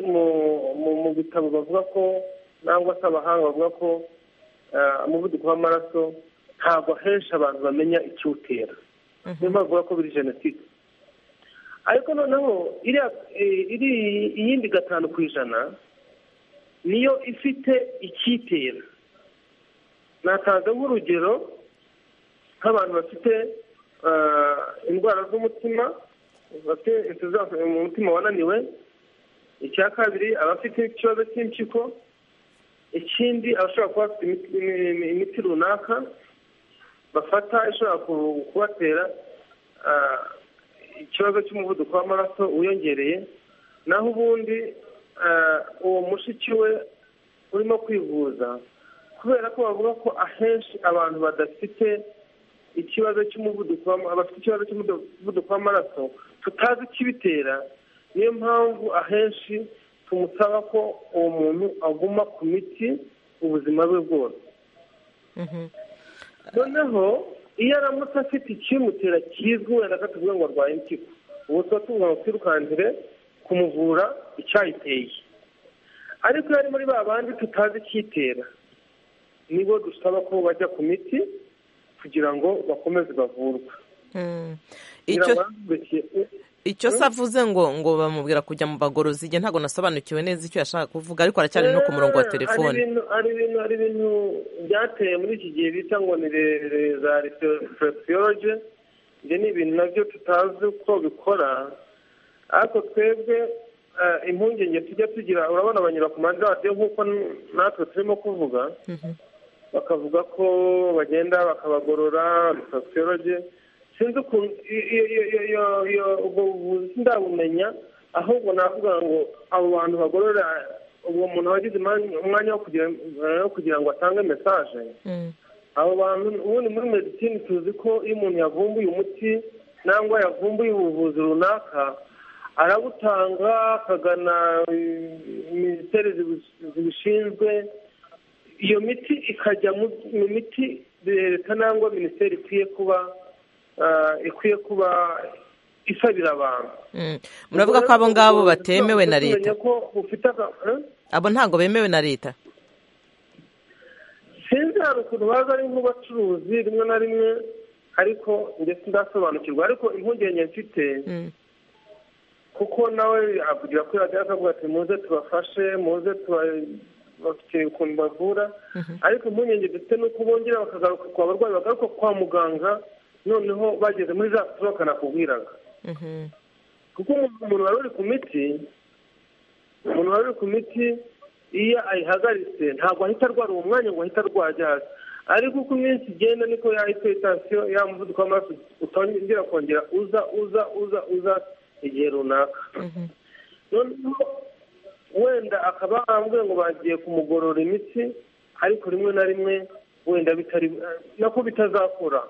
[SPEAKER 5] mu bitabo bavuga ko cyangwa se abahanga bavuga ko umuvuduko w'amaraso ntabwo henshi abantu bamenya ikiwutera niyo mpamvu bavuga ko biri jenoside ariko noneho iyindi gatanu ku ijana niyo ifite icyitera natanga nk'urugero nk'abantu bafite indwara z'umutima bafite umutima wananiwe icya kabiri abafite ikibazo cy'impyiko ikindi abashobora kuba bafite imiti runaka bafata ishobora kubatera ikibazo cy'umuvuduko w'amaraso wiyongereye naho ubundi uwo mushiki we urimo kwivuza kubera ko bavuga ko ahenshi abantu badafite ikibazo cy'umuvuduko bafite ikibazo cy'umuvuduko w'amaraso tutazi ikibitera niyo mpamvu ahenshi tumusaba ko uwo muntu aguma ku miti ubuzima bwe bwose noneho iyo aramutse afite ikimutera kizwi wenda ko tuvuga ngo arwaye impyiko ubu tuba tuvuga ngo twirukangire kumuvura icyayiteye ariko iyo ari muri ba bandi tutazi icyitera nibo dusaba ko bajya ku miti kugira ngo bakomeze bavurwe
[SPEAKER 1] icyo se avuze ngo ngo bamubwira kujya mu bagorozi igihe ntabwo nasobanukiwe neza icyo yashaka kuvuga ariko aracyari no ku murongo wa telefone
[SPEAKER 5] hari ibintu byateye muri iki gihe bita ngo ni za reflexology ibyo ni ibintu nabyo tutazi uko bikora ariko twebwe impungenge tujya tugira urabona abanyura ku radiyo nk'uko natwe turimo kuvuga bakavuga ko bagenda bakabagorora reflexology sinzi ukuntu ubwo buvuzi ndabumenya ahubwo navuga ngo abo bantu bagorora uwo muntu wagize umwanya wo kugira ngo atange mesaje abo bantu ubundi muri medicine tuzi ko iyo umuntu yavumbuye umuti cyangwa yavumbuye ubuvuzi runaka arabutanga akagana minisiteri zibishinzwe iyo miti ikajya mu miti leta cyangwa minisiteri ikwiye kuba ikwiye kuba isabira abantu
[SPEAKER 1] muravuga ko abo ngabo batemewe na leta
[SPEAKER 5] abo
[SPEAKER 1] ntabwo bemewe na leta
[SPEAKER 5] sinzi hari ukuntu baza ari nk'abacuruzi rimwe na rimwe ariko ndetse ndasobanukirwa ariko impungenge mfite kuko nawe avugira kuri radiyo akavuga ati muze tubafashe muze bafite ukuntu bavura ariko impungenge dufite ni uko bongera bakagaruka ku barwayi bagaruka kwa muganga noneho bageze muri za sitoke nakubwiraga kuko umuntu wari uri ku miti umuntu wari uri ku miti iyo ayihagaritse ntabwo ahita arwara uwo mwanya ngo ahita arwaye hasi ariko uko iminsi igenda niko yahita sitasiyo ya muvuduko w'amaraso utongera kongera uza uza uza uza igihe runaka noneho wenda akaba arambwiye ngo bagiye kumugorora imitsi ariko rimwe na rimwe wenda bitari nako bitazakura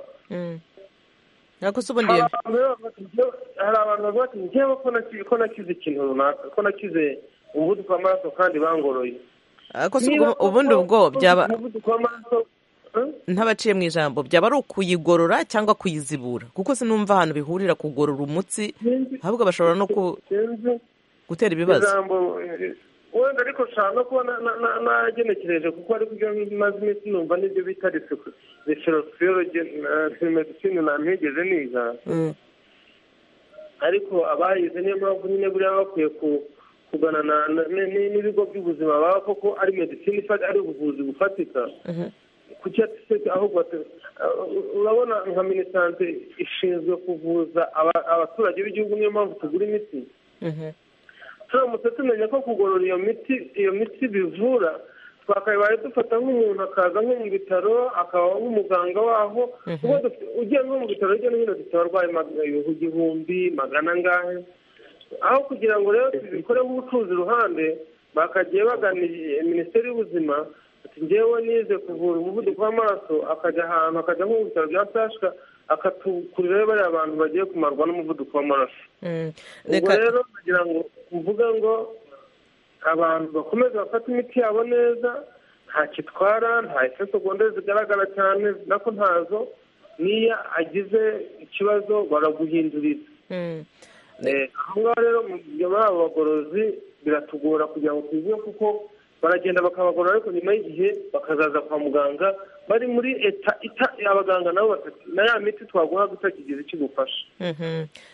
[SPEAKER 1] ntabwo se ubundi
[SPEAKER 5] hari abantu bavuga ati ngewe ko nakize ikintu runaka ko nakize umuvuduko w'amaraso kandi bangoroye
[SPEAKER 1] ubundi ubwo byaba
[SPEAKER 5] ntabaciye
[SPEAKER 1] mu ijambo byaba ari ukuyigorora cyangwa kuyizibura kuko sinumva ahantu bihurira kugorora umutsi ahubwo bashobora no gutera ibibazo
[SPEAKER 5] wenda ariko ushaka kuba nagenekereje kuko ariko ibyo maze iminsi numva n'ibyo bita referosiyologi medicine ntamwigeze niga ariko abayize niyo mpamvu nyine buriya bakwiye kugana n'ibigo by'ubuzima baba koko ari medicine ari ubuvuzi bufatika kuki ahubwo urabona nka minisante ishinzwe kuvuza abaturage b'igihugu niyo mpamvu tugura imiti turamutse tumenya ko kugorora iyo miti iyo miti bivura twakabaye dufata nk'umuntu akaza nko mu bitaro akaba nk'umuganga waho ugiye nko mu bitaro hirya no hino dufite abarwayi igihumbi magana angahe aho kugira ngo rero tubikore nk'ubucuruzi iruhande bakagiye bagana minisiteri y'ubuzima ati ngewe nize kuvura umuvuduko w'amaraso akajya ahantu akajya nko mu bitaro bya sashika akatukurira bariya abantu bagiye kumarwa n'umuvuduko w'amaraso ubwo rero kugira ngo mvuga ngo abantu bakomeze bafate imiti yabo neza ntacyo itwara nta segonde zigaragara cyane nako ntazo niyo agize ikibazo baraguhinduriza aha ngaha rero muri abo bagorozi biratugora kugira ngo tuzibe kuko baragenda bakabagorora ariko nyuma y'igihe bakazaza kwa muganga bari muri eta ita abaganga nabo batatu na ya miti twaguhaga utakigize icyo igufasha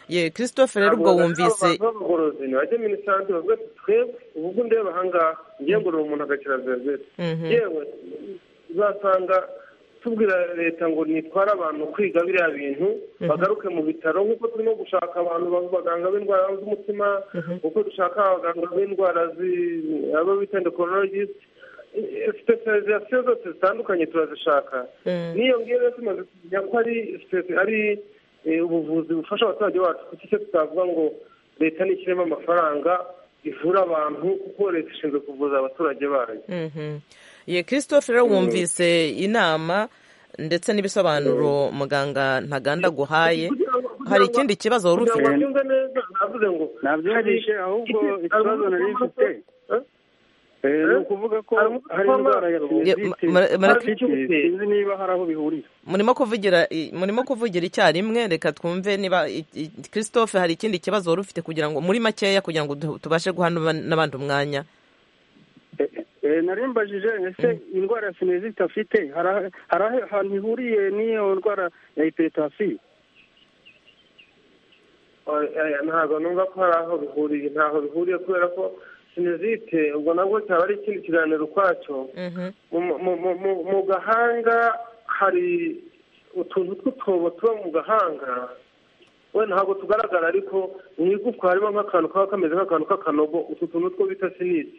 [SPEAKER 1] ye christophe rero ubwo wumvise
[SPEAKER 5] abagorozi ntibajye muri santire bavuga ati twebwe ubu ngubu ndeba aha ngaha ngiye ngorora umuntu agakira zerezere yewe uzasanga tubwira leta ngo nitware abantu kwiga biriya bintu bagaruke mu bitaro nk'uko turimo gushaka abantu baganga b'indwara z'umutima nk'uko dushaka abaganga b'indwara abo bita endokoronologisite sipesirizasiyo zose zitandukanye turazishaka n'iyo ngiyo rero tumaze kumenya ko ari ubuvuzi bufasha abaturage bacu kuko icyo tutavuga ngo leta ntishyiremo amafaranga ivura abantu kuko leta ishinzwe kuvuza abaturage bayo
[SPEAKER 1] ye christophe rero wumvise inama ndetse n'ibisobanuro muganga ntaganda aguhaye hari ikindi kibazo wari ufite
[SPEAKER 6] nabyumvise ahubwo ikibazo nari mfite ni ukuvuga ko hari indwara ya sinusitis sinzi niba hari aho bihuriye
[SPEAKER 1] murimo kuvugira murimo kuvugira icyarimwe reka twumve niba christophe hari ikindi kibazo wari ufite kugira ngo muri makeya kugira ngo tubashe guha n'abandi umwanya
[SPEAKER 6] narimbajije ese indwara ya sinezite afite hari ahantu ihuriye n'iyo ndwara ya hiperitasiyo
[SPEAKER 5] ntabwo numva ko hari aho bihuriye ntaho bihuriye kubera ko sinezite ubwo nabwo cyaba ari ikindi kiganiro ukwacyo mu gahanga hari utuntu tw'utwobo tuba mu gahanga wenda ntabwo tugaragara ariko mu igufwa harimo nk'akantu kaba kameze nk'akantu k'akanogo utu tuntu two bita sinisi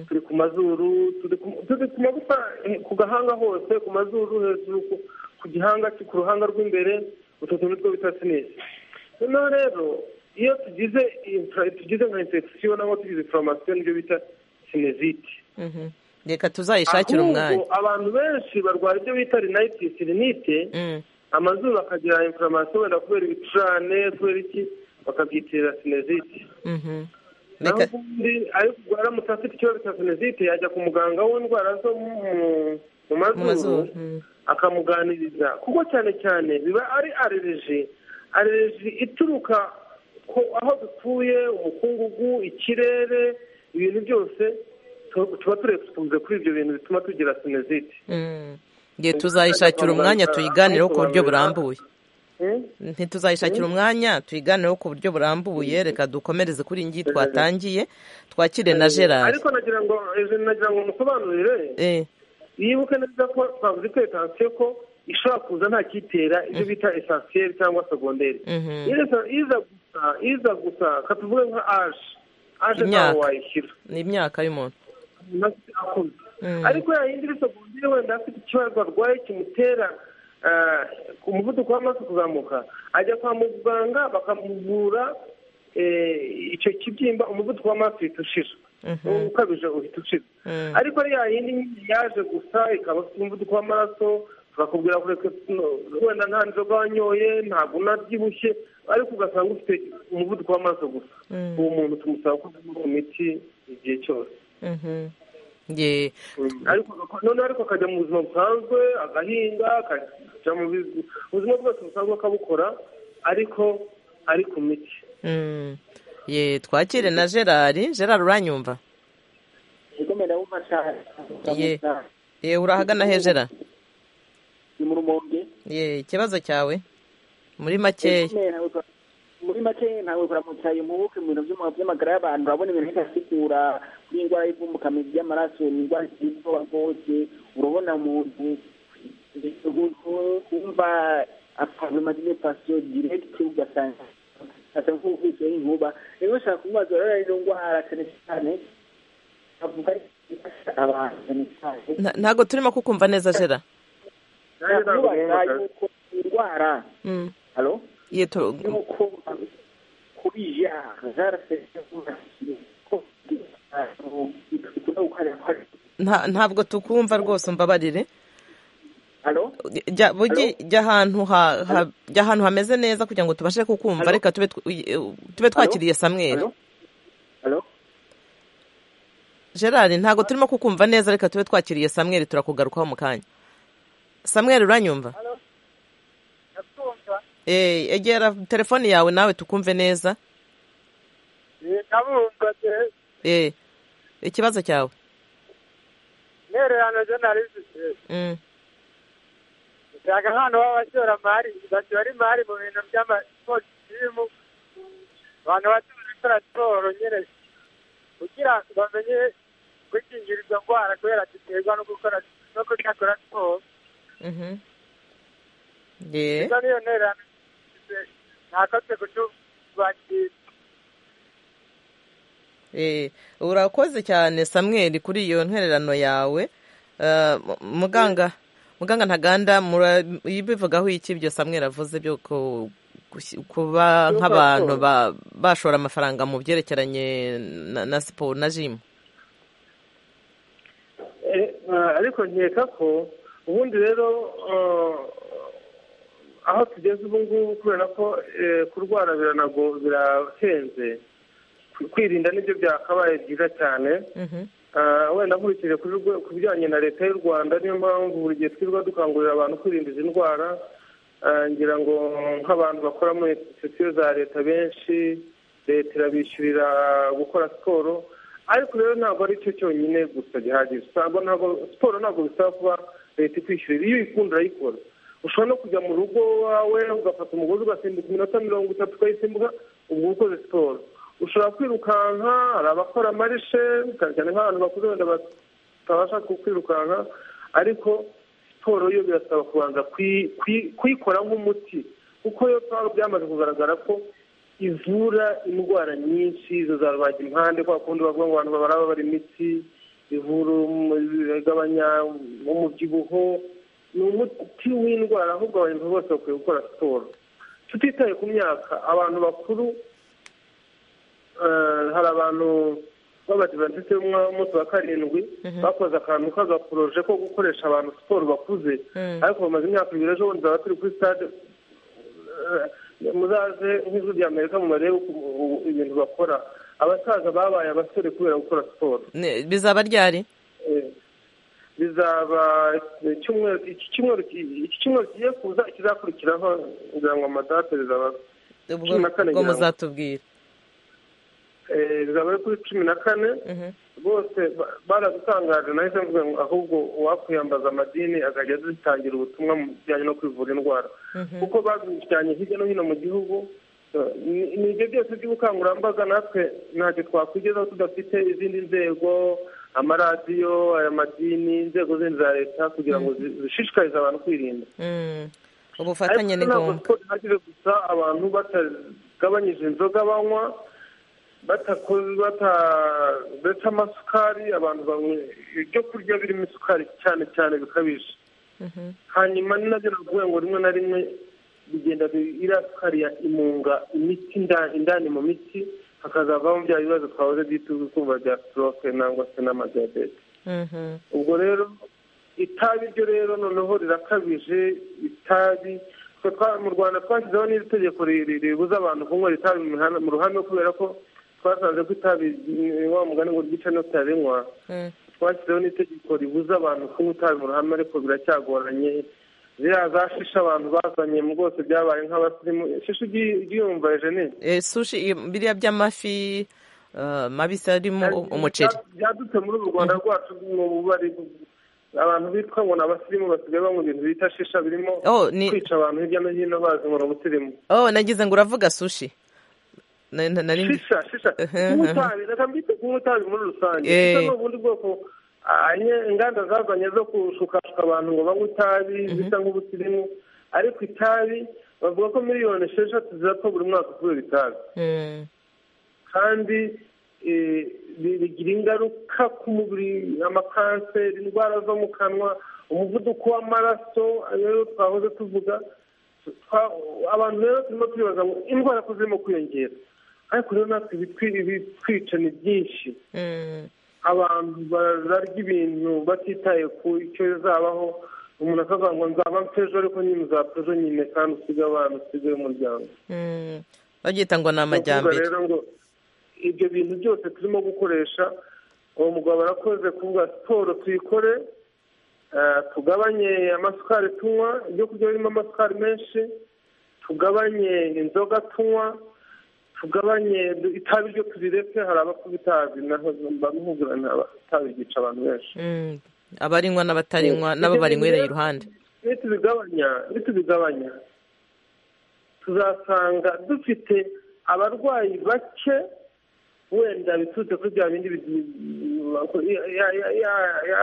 [SPEAKER 5] turi ku mazuru turi ku magufa ku gahanga hose ku mazuru hejuru ku gihanga ku ruhanga rw'imbere utu tuntu two bita sinisi noneho rero iyo tugize tugize nka infection nangwa tugize inflammation nibyo bita sinezite
[SPEAKER 1] reka tuzayishakire umwanya
[SPEAKER 5] abantu benshi barwara ibyo bita rinitis rinite amazuru akagira inflammation wenda kubera ibicurane kubera iki bakabyitirira sinezite naho ubundi ariko uramutse afite ikibazo cya sinezite yajya ku muganga w'indwara zo mu mazuru akamuganiriza kuko cyane cyane biba ari arereji arereji ituruka aho dutuye umukungugu ikirere ibintu byose tuba turekunze kuri ibyo bintu bituma tugira sinezite
[SPEAKER 1] igihe tuzayishakira umwanya tuyiganireho ku buryo burambuye ntituzayishakira umwanya tuyiganireho ku buryo burambuye reka dukomereze kuri iyi ngiyi twatangiye twakire na gerard
[SPEAKER 5] ariko nagira ngo nagira ngo musobanurire yibuke neza ko twavuze itetansiyo ko ishobora kuza nta kiyitera ibyo bita esansiyeri cyangwa segonderi iza gusa katuvuge nka aje aje ntawe wayishyira
[SPEAKER 1] ni imyaka y'umuntu
[SPEAKER 5] ariko yayindi iri segonderi wenda afite ikibazo arwaye kimutera umuvuduko w'amaraso kuzamuka ajya kwa muganga bakamuvura icyo kibyimba umuvuduko w'amaraso uhita ushira ukabije uhita ushira ariko ari yayindi yaje gusa ikaba afite umuvuduko w'amaraso bakakubwira kureka wenda nta nzoga wanyoye ntabwo unabyibushye ariko ugasanga ufite umuvuduko w'amaraso gusa uwo muntu tumusaba ko ku miti igihe cyose noneho ariko akajya mu buzima busanzwe agahinga akajya mu buzima bwose busanzwe akabukora ariko ari ku miti
[SPEAKER 1] ye twakire na gerard gerard uranyumva ye urahagana he gerard ye ikibazo cyawe muri makeya
[SPEAKER 7] muri make ntabwo kuramutsa iyo mubuke mu bintu by'amagara y'abantu urabona ibintu bidasigura kuri indwara y'ivumbukamyo ry'amaraso ni indwara z'ubwoba bwose urabona umuntu wumva apavemadinepasiyo diregiti ugasanga asa nk'uwukurikiyeho inkuba rero ushaka kumubaza urabona ino ndwara cyane cyane avuga ifasha abantu cyane cyane
[SPEAKER 1] ntabwo turimo kukumva neza jera
[SPEAKER 7] nakubaza yuko indwara halo
[SPEAKER 1] yeto
[SPEAKER 7] kubija
[SPEAKER 1] ntabwo tukumva rwose umbabarire jya ahantu hameze neza kugira ngo tubashe kukumva reka tube twakiriye samweri gerard ntabwo turimo kukumva neza reka tube twakiriye samweri turakugarukaho mu kanya samweri uranyumva Eh, egera telefoni yawe nawe tukumve neza
[SPEAKER 10] ndabumva de
[SPEAKER 1] Eh, ikibazo cyawe
[SPEAKER 10] intererano zo nari zifite
[SPEAKER 1] Mm,
[SPEAKER 10] ushaka nk'abantu b'abashoramari bashora imari mu bintu by'amakositimu abantu bacuruza gukora siporo nyine kugira ngo bamenye gukingira izo ndwara kubera ziterwa no gukora no kudakora siporo
[SPEAKER 1] mhm. Yeah.
[SPEAKER 10] izo niyo ntererano ntakotse kuturwakira
[SPEAKER 1] Eh, urakoze cyane samweri kuri iyo ntererano yawe Eh, mu- muganga muganga ntaganda mura- ibivugaho iki ibyo samweri avuze byo ku- gusi- kuba
[SPEAKER 10] Yo,
[SPEAKER 1] nk'abantu
[SPEAKER 10] siporo.
[SPEAKER 1] ba- bashora amafaranga mu byerekeranye na- na siporo na jimu
[SPEAKER 5] Eh, ah, ariko nkeka ko ubundi rero ah, aho tugeze ubu ngubu kubera ko eh, kurwara biranago birahenze Kwi- kwirinda nibyo byakabaye byiza cyane Ah, wenda nkurikije kuri rwe- ku bijyanye na leta y'u rwanda niyo mpamvu buri gihe twirirwa dukangurira abantu kwirinda izi ndwara Ah, ngira ngo nk'abantu bakora muri sosiyo za leta benshi leta irabishyurira gukora siporo ariko rero ntabwo ari cyo cyonyine gusa gihagije usanga ntabwo siporo ntabwo bisaba kuba leta ikwishyurira iyo uyikunda urayikora ushobora no kujya mu rugo wawe ugafata umugozi ugasimbuka iminota mirongo itatu ukayisimbuka ubwo uba ukoze siporo ushobora kwirukanka hari abakora amarishe cyane cyane nk'abantu bakuze wenda batabasha ku- kwirukanka ariko siporo yo birasaba kubanza kuyi- kuyi- kuyikora nk'umuti kuko yo twaba byamaze kugaragara ko ivura indwara nyinshi izo za rubagimpande kwa kundi bavuga ngo abantu babara bari imiti ivura umu- igabanya umubyibuho ni umuti w'indwara ahubwo abantu bose bakwiye gukora siporo tutitaye ku myaka abantu bakuru eh, hari abantu b'abadivantisite b'umunsi wa karindwi bakoze akantu k'agaporoje ko gukoresha abantu siporo bakuze
[SPEAKER 1] Mm.
[SPEAKER 5] ariko bamaze imyaka ibiri ejo bundi baba turi kuri stade eh, muzaze nk'ijwi rya amerika mubarebe uko ubu- ibintu bakora abasaza babaye abasore kubera gukora siporo
[SPEAKER 1] Ne- bizaba ryari
[SPEAKER 5] Eh, bizaba icyumweru iki cyumweru ki- iki cyumweru kigiye kuza ikizakurikiraho ngira ngo amadate bizaba
[SPEAKER 1] ubwo
[SPEAKER 5] cumi na kane
[SPEAKER 1] ubwo
[SPEAKER 5] ngira ngo.
[SPEAKER 1] muzatubwira
[SPEAKER 5] Eh, bizaba ari kuri cumi na kane bose ba- baradutangaje nahise mvuga ngo ahubwo uwakwiyambaza amadini akajya adutangira ubutumwa mu bijyanye no kwivura indwara kuko babijyanye hirya no hino mu gihugu Eh, ni- ni ibyo byose by'ubukangurambaga natwe ntacyo twakwigezaho tudafite izindi nzego amaradiyo aya madini inzego zindi za leta kugira ngo zi- zishishikarize abantu kwirinda
[SPEAKER 1] Mm, ubufatanye ni
[SPEAKER 5] Ariko
[SPEAKER 1] ngombwa
[SPEAKER 5] ntabwo siporo ihagije gusa abantu batagabanyije inzoga banywa batakoze bataretse amasukari abantu banywa ibyo kurya birimo isukari cyane cyane bikabije
[SPEAKER 1] Mhm.
[SPEAKER 5] hanyuma ni nabyo navuga ngo rimwe na rimwe bigenda bi- iriya sukari ya imunga imiti inda- indani mu miti hakazavamo bya bibazo twahoze byituzwe kumva bya stroke nangwa se n'amadiyabete
[SPEAKER 1] Mhm.
[SPEAKER 5] ubwo rero itabi ryo rero noneho rirakabije itabi twe twa- mu rwanda twashyizeho n'iri tegeko ri- ri- ribuza abantu kunywera itabi mu mihanda- mu ruhame kubera ko twasanze ko itabi ni wa mugani ngo ryica no rinywa
[SPEAKER 1] Mm.
[SPEAKER 5] twashyizeho n'itegeko ribuza abantu kunywa itabi mu ruhame ariko biracyagoranye ziriya za shisha abantu bazanye mu rwose byabaye nk'abasirimu shisha ugi- ugiyumva ejenine
[SPEAKER 1] Eh, sushi im- biriya by'amafi eh, mabisi arimo u- umuceri
[SPEAKER 5] Bya- byadutse muri uru rwanda rwacu mu bubari abantu bitwa ngo ni abasirimu basigaye banywa ibintu bita shisha birimo
[SPEAKER 1] Oh, ni-
[SPEAKER 5] kwica abantu hirya no hino bazinura ubusirimu
[SPEAKER 1] oh nagize ngo uravuga sushi Na- na- nari ngi-
[SPEAKER 5] shisha shisha
[SPEAKER 1] Mhm.
[SPEAKER 5] kunywa itabi reka mbite kunywa itabi muri rusange
[SPEAKER 1] Eh.
[SPEAKER 5] shisha ni ubundi bwoko ah, nye- inganda zazanye zo gushukashuka abantu ngo banywe itabi bisa nk'ubusirimu ariko itabi bavuga ko miliyoni esheshatu zirapfa buri mwaka kubera itabi
[SPEAKER 1] Mm.
[SPEAKER 5] kandi eh, bi- bigira ingaruka ku mubiri amakanseri indwara zo mu kanwa umuvuduko w'amaraso ayo rero twahoze tuvuga Twa- abantu rero turimo turibaza ngo indwara ko zirimo kwiyongera ariko rero natwe ibitwi- ibitwica ni byinshi
[SPEAKER 1] Mm.
[SPEAKER 5] abantu bararya ibintu batitaye ku icyo bizabaho umuntu akavuga ngo nzaba mfejo ariko nyine uzapfa ejo nyine kandi usige abana usige umuryango
[SPEAKER 1] Mm. babyita ngo ni
[SPEAKER 5] ni ukuvuga
[SPEAKER 1] amajyambere
[SPEAKER 5] rero ngo ibyo bintu byose turimo gukoresha uwo mugabo arakoze kuvuga siporo tuyikore tugabanye amasukari tunywa ibyo kurya birimo amasukari menshi tugabanye inzoga tunywa tugabanye itabi ryo turireke hari abakuru itabi naho bamwugurana itabi ryica abantu benshi
[SPEAKER 1] abarinywa n'abatarinywa nabo barinywereye iruhande
[SPEAKER 5] nitubigabanya nitubigabanya tuzasanga dufite abarwayi bake wenda biturutse kuri bya bindi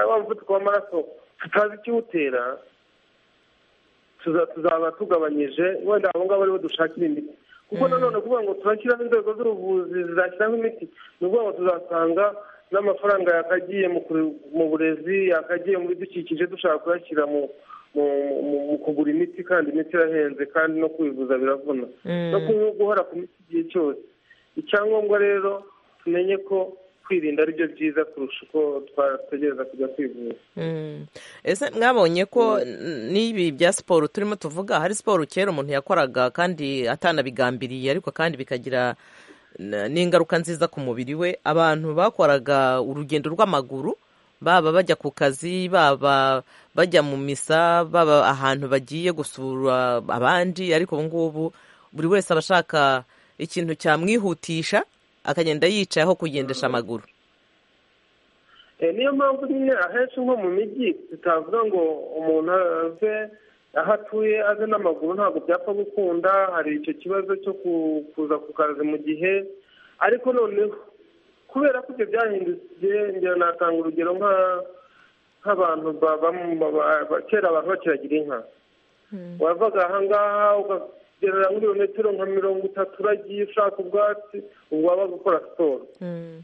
[SPEAKER 5] wa muvuduko w'amaraso tutazi ikiwutera tuzaba tugabanyije wenda abo ngabo aribo dushakira imiti kuko nanone kuvuga ngo turashyiramo inzego z'ubuvuzi zizashyiramo imiti ni ukuvuga ngo tuzasanga n'amafaranga yakagiye mu burezi yakagiye mu bidukikije dushaka kuyashyira mu kugura imiti kandi imiti irahenze kandi no kwivuza biravuna no guhora ku miti igihe cyose icyangombwa rero tumenye ko kwirinda ari byo byiza kurusha uko twategereza kujya kwivuza
[SPEAKER 1] ese mwabonye ko n'ibi bya siporo turimo tuvuga hari siporo kera umuntu yakoraga kandi atanabigambiriye ariko kandi bikagira n'ingaruka nziza ku mubiri we abantu bakoraga urugendo rw'amaguru baba bajya ku kazi baba bajya mu misa baba ahantu bagiye gusura abandi ariko ubu ngubu buri wese aba ashaka ikintu cyamwihutisha akagenda yicaye aho kugendesha amaguru
[SPEAKER 5] niyo mpamvu nyine ahenshi nko mu mijyi tutavuga ngo umuntu ave aho atuye aze n'amaguru ntabwo byapfa gukunda hari icyo kibazo cyo kuza ku kazi mu gihe ariko noneho kubera ko ibyo byahindutse njyewe natanga urugero nk'abantu kera abantu bakiragira inka wavaga ahangaha ukagerera muri metero nka mirongo itatu uragiye ushaka ubwatsi ubwo wabaga ukora siporo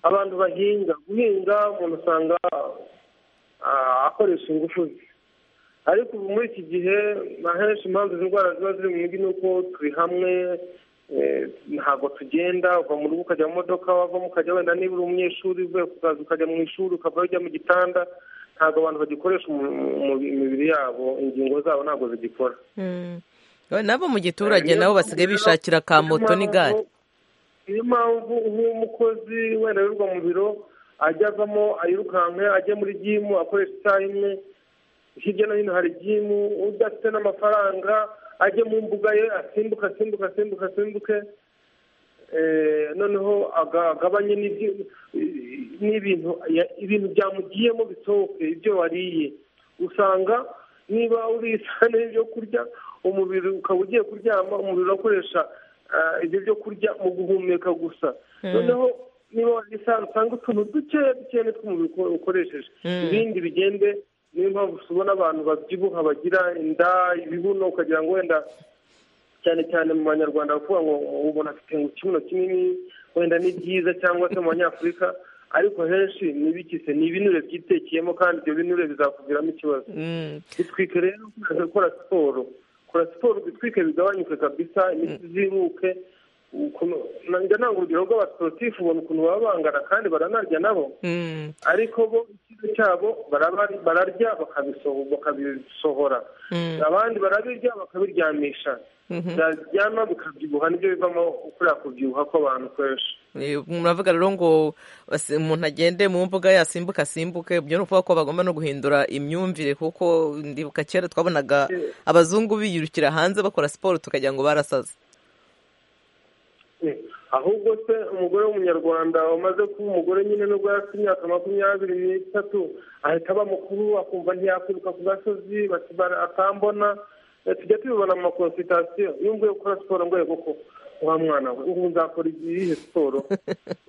[SPEAKER 5] abantu bahinga guhinga umuntu usanga akoresha ingufu ze ariko ubu muri iki gihe ahenshi impamvu izi ndwara ziba ziri mu mujyi ni uko turi hamwe ntabwo tugenda uva mu rugo ukajya mu modoka wavamo ukajya wenda niba uri umunyeshuri uvuye ku kazi ukajya mu ishuri ukava ujya mu gitanda ntabwo abantu bagikoresha imibiri yabo ingingo zabo ntabwo zigikora
[SPEAKER 1] nabo mu giturage nabo basigaye bishakira ka moto n'igare
[SPEAKER 5] niyo mpamvu nk'umukozi wenda wirirwa mu biro ajya avamo ayirukanka ajya muri gimu akoresha isaha imwe hirya no hino hari gimu udafite n'amafaranga ajye mu mbuga ye asimbuke asimbuke asimbuke asimbuke noneho agabanye n'ibintu ibintu byamugiyemo bisohoke ibyo wariye usanga niba urisane ibyo kurya umubiri ukaba ugiye kuryama umubiri urakoresha ibyo byo kurya mu guhumeka gusa noneho niba warisane usanga utuntu duke duke tw'umubiri ukoresheje ibindi bigende niyo mpamvu tubona abantu babyibuha bagira inda ibibuno ukagira ngo wenda cyane cyane mu banyarwanda bavuga ngo ubona afite ikibuno kinini wenda ni byiza cyangwa se mu banyafurika ariko henshi ntibikise ni ibinure byitekeyemo kandi ibyo binure bizakuviramo ikibazo bitwike rero gukora siporo kora siporo bitwike bigabanyuke kabisa imiti ziruke njya ntabwo urugero rw'abasiporutifu ubona ukuntu baba bangana kandi baranarya nabo ariko bo ikigo cyabo bararya bakabisohora abandi barabirya bakabiryamisha byaryama bikabyibuha nibyo bivamo kuriya kubyibuha kw'abantu kenshi
[SPEAKER 1] muravuga rero ngo umuntu agende mu mbuga yasimbuka asimbuke ibyo ni ukuvuga ko bagomba no guhindura imyumvire kuko ndibuka kera twabonaga abazungu biyirukira hanze bakora siporo tukagira ngo barasaze
[SPEAKER 5] ahubwo se umugore w'umunyarwanda wamaze kuba umugore nyine nubwo afite imyaka makumyabiri n'itatu ahita aba mukuru akumva ntiyakwiruka ku gasozi akambona tujya tubibona mu makonsitasiyo iyo mvuye gukora siporo mvuye koko wa mwana we ubu nzakora iyihe siporo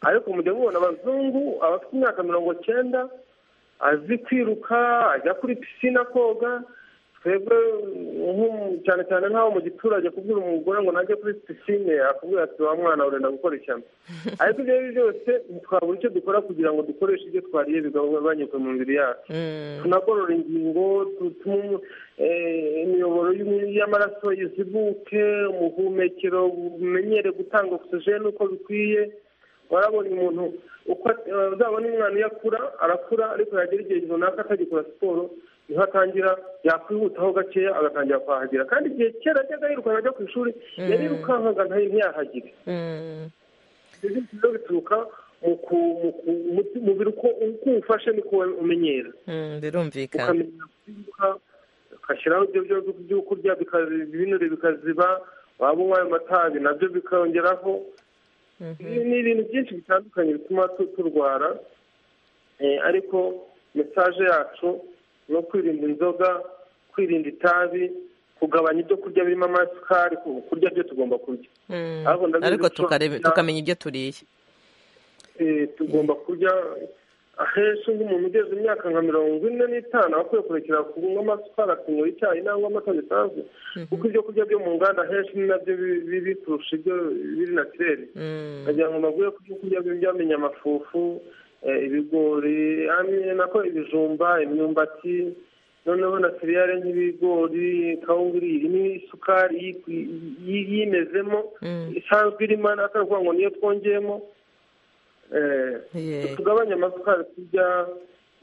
[SPEAKER 5] ariko mujya mubona abazungu abafite imyaka mirongo cyenda azi kwiruka ajya kuri pisine koga twebwe cyane cyane nk'aho mu giturage kubwira umugore ngo najye kuri pisine akubwira ati wa mwana urenda gukora ishyamba ariko ibyo ari byo byose twabura icyo dukora kugira ngo dukoreshe ibyo twariye bigabanyuke mu mibiri yacu tunagorora ingingo dutuma imiyoboro y'amaraso izibuke ubuhumekero bumenyere gutanga ogisijeni uko bikwiye warabona umuntu uko uzabona umwana iyo akura arakura ariko yagera igihe runaka atagikora siporo niho atangira yakwihutaho gakeya agatangira kwahagera kandi igihe kera ajyaga yirukanka ajya ku ishuri yarirukankaga ntiyahagire ibyo bituruka umubiri uko uko uwufashe niko umenyera
[SPEAKER 1] birumvikana
[SPEAKER 5] ukamenya kwibuka ugashyiraho ibyo byo kurya ibinure bikaziba waba unywa ayo matabi nabyo bikongeraho Ibi ni ibintu byinshi bitandukanye bituma tu- turwara Eh, ariko mesaje yacu ni ukwirinda inzoga kwirinda itabi kugabanya ibyo kurya birimo amasukari ku- kurya byo tugomba kurya
[SPEAKER 1] Mm.
[SPEAKER 5] Ahubwo ndabizi
[SPEAKER 1] ariko
[SPEAKER 5] ko-
[SPEAKER 1] tukarebe- tukamenya ibyo turiye
[SPEAKER 5] Eh, tugomba kurya ahenshi nk'umuntu ugeze imyaka nka mirongo ine n'itanu aba akwiye kurekera kunywa amasukari akinywa icyayi nangwa amata bisanzwe kuko ibyo kurya byo mu nganda ahenshi ni nabyo bi- bibi kurusha ibyo biri natirere nkagira ngo baguye ku byo kurya byamenye amafufu eh, ibigori hamwe nako ibijumba imyumbati noneho na seriyare nk'ibigori kawunga iri ni isukari yi- yi- yimezemo isanzwe irimo atari ukuvuga ngo niyo twongeyemo Eh,
[SPEAKER 1] Yeah.
[SPEAKER 5] tugabanye amasukari turya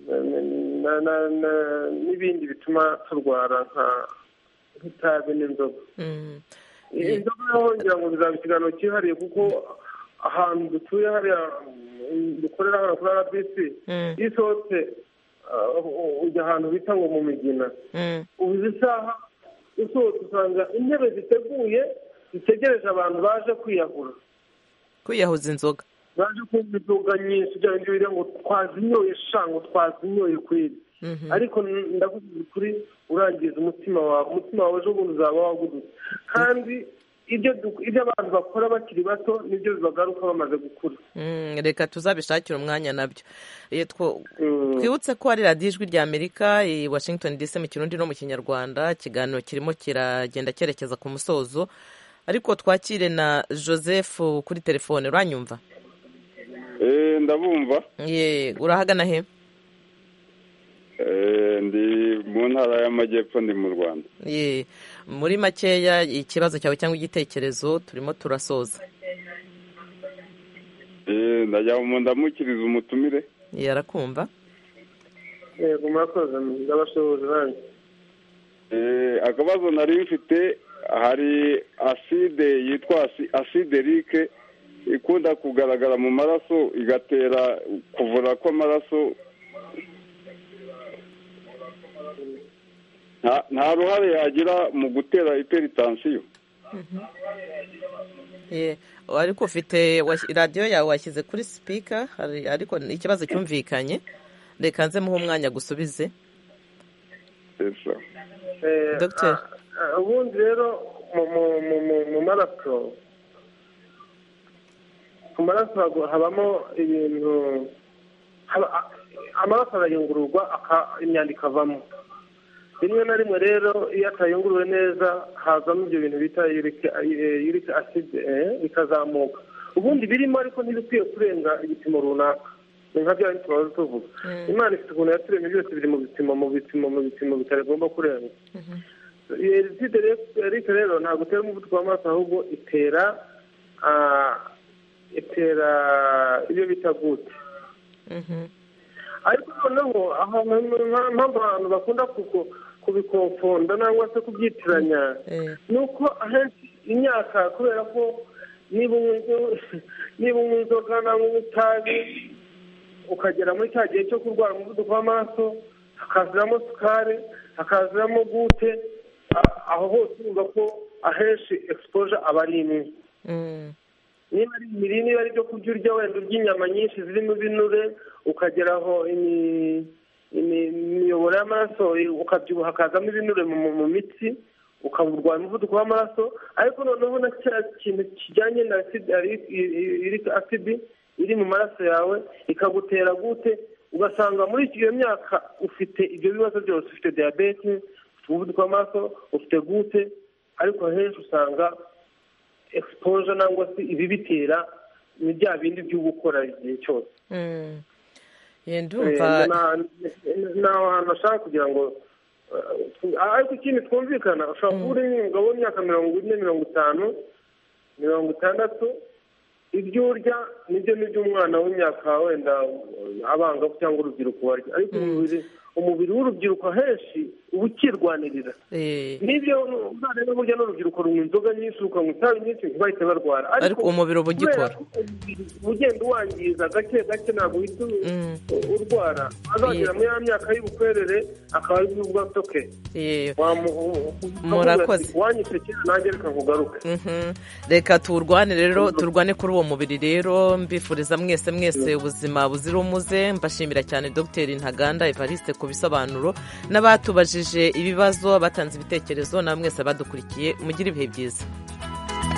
[SPEAKER 5] na- na- na- na- n'ibindi bituma turwara nka- nk'itabi n'inzoga
[SPEAKER 1] Mm.
[SPEAKER 5] Eh, inzoga naho ngira ngo bizaba ikiganiro cyihariye kuko ahantu dutuye hariya mm, dukorera hano kuri rbc
[SPEAKER 1] Mm.
[SPEAKER 5] iyo usohotse ah, ujya ahantu bita ngo mu migina
[SPEAKER 1] Mm.
[SPEAKER 5] ubuze isaha usohotse usanga intebe ziteguye zitegereje abantu baje kwiyahura
[SPEAKER 1] kwiyahuza inzoga
[SPEAKER 5] baje kumva inzoga nyinshi bya bindi bivuga ngo twazinyoye sha ngo twazinyoye kweri
[SPEAKER 1] Mhm.
[SPEAKER 5] ariko n- ndavuga ukuri urangiza umutima wawe umutima wawe ejo bundi uzaba wagudutse kandi ibyo du- ibyo abantu bakora bakiri bato nibyo bibagaruka bamaze gukura
[SPEAKER 1] Mm, reka tuzabishakire umwanya nabyo Eh, two- twibutse ko hari radiyo ijwi rya amerika i washington dc mu kirundi no mu kinyarwanda ikiganiro kirimo kiragenda cyerekeza ku musozo ariko twakire na joseph kuri telefone uranyumva
[SPEAKER 11] Eh, ndabumva
[SPEAKER 1] ye urahagana he
[SPEAKER 11] Eh, ndi mu ntara y'amajyepfo ndi mu rwanda
[SPEAKER 1] ye muri makeya ikibazo cyawe cyangwa igitekerezo turimo turasoza
[SPEAKER 11] Eh, ndagira ngo ndamukirize umutumire
[SPEAKER 1] ye arakumva
[SPEAKER 5] yego murakoze ndabashoboje nanjye
[SPEAKER 11] Eh, akabazo nari mfite hari aside yitwa asi- aside rike ikunda kugaragara mu maraso igatera kuvura kw'amaraso nta- nta ruhare yagira mu gutera iperitansiyo
[SPEAKER 1] ye ariko ufite washyi- radiyo yawe washyize kuri sipika hari- ariko ikibazo cyumvikanye reka nze muhe umwanya gusubize
[SPEAKER 5] Eh,
[SPEAKER 1] Dr.
[SPEAKER 5] ah, ah, ubundi rero mu mu- mu- mu- mu maraso mu maraso hagu- habamo ibintu haba- a- amaraso arayungururwa aka- imyanda ikavamo rimwe na rimwe rero iyo atayunguruwe neza hazamo ibyo bintu bita yurike aside bikazamuka ubundi birimo ariko ntibikwiye kurenga igipimo runaka ni nka bya bindi tumaze tuvuga imana ifite ukuntu yaturemye byose biri mu bipimo mu bipimo mu bipimo bitagomba kurenga eriside rero rero ntabwo itera umuvuduko w'amaraso ahubwo itera ah, itera ibyo bita gute ariko noneho ahantu nta- mpamvu abantu bakunda kuko- kubikonfonda nangwa se kubyitiranya ni uko ahenshi imyaka kubera ko niba unywa- niba unywa inzoga nangwa unywa itabi ukagera muri cya gihe cyo kurwara umuvuduko w'amaraso hakaziramo sukari hakaziramo gute a- aho hose urumva ko ahenshi exposure aba ari imwe niba ari imirire niba ari ibyo kurya urya wenda urya inyama nyinshi zirimo ibinure ukageraho imi- imi- imiyoboro y'amaraso ukabyibuha hakazamo ibinure mu mu- mu mitsi ukaburwara umuvuduko w'amaraso ariko noneho na cya kintu kijyanye na acid- ari- i- i- iric acid iri mu maraso yawe ikagutera gute ugasanga muri iyo myaka ufite ibyo bibazo byose ufite diyabete ufite umuvuduko w'amaraso ufite gute ariko henshi usanga exposure nangwa se ibibitera ni bya bindi byo gukora igihe cyose
[SPEAKER 1] Mm. ye
[SPEAKER 5] Eh,
[SPEAKER 1] ndumva
[SPEAKER 5] na- na- ni aho hantu bashaka kugira ngo eh, ariko ikindi twumvikana ushobora kuba uri umugabo w'imyaka mirongo ine mirongo itanu mirongo itandatu ibyo urya nibyo nibyo umwana w'imyaka wenda eh, abangavu cyangwa urubyiruko barya ariko umubiri umubiri w'urubyiruko henshi uba ukirwanirira nibyo umwana n'uburyo n'urubyiruko runywa inzoga nyinshi rukanywa itabi nyinshi ntibahite barwara
[SPEAKER 1] ariko umubiri uba ugikora
[SPEAKER 5] kubera ugenda uwangiza gake gake ntabwo uhita urwara azagera muri ya myaka y'ubukwerere akaba ari bwo bwatoke
[SPEAKER 1] murakoze
[SPEAKER 5] wanyise kera nanjye reka nkugaruke
[SPEAKER 1] reka turwane rero turwane kuri uwo mubiri rero mbifuriza mwese mwese ubuzima buzira umuze mbashimira cyane dogiteri ntaganda evariste ku bisobanuro n'abatubajije ibibazo batanze ibitekerezo na mwese badukurikiye mugire ibihe byiza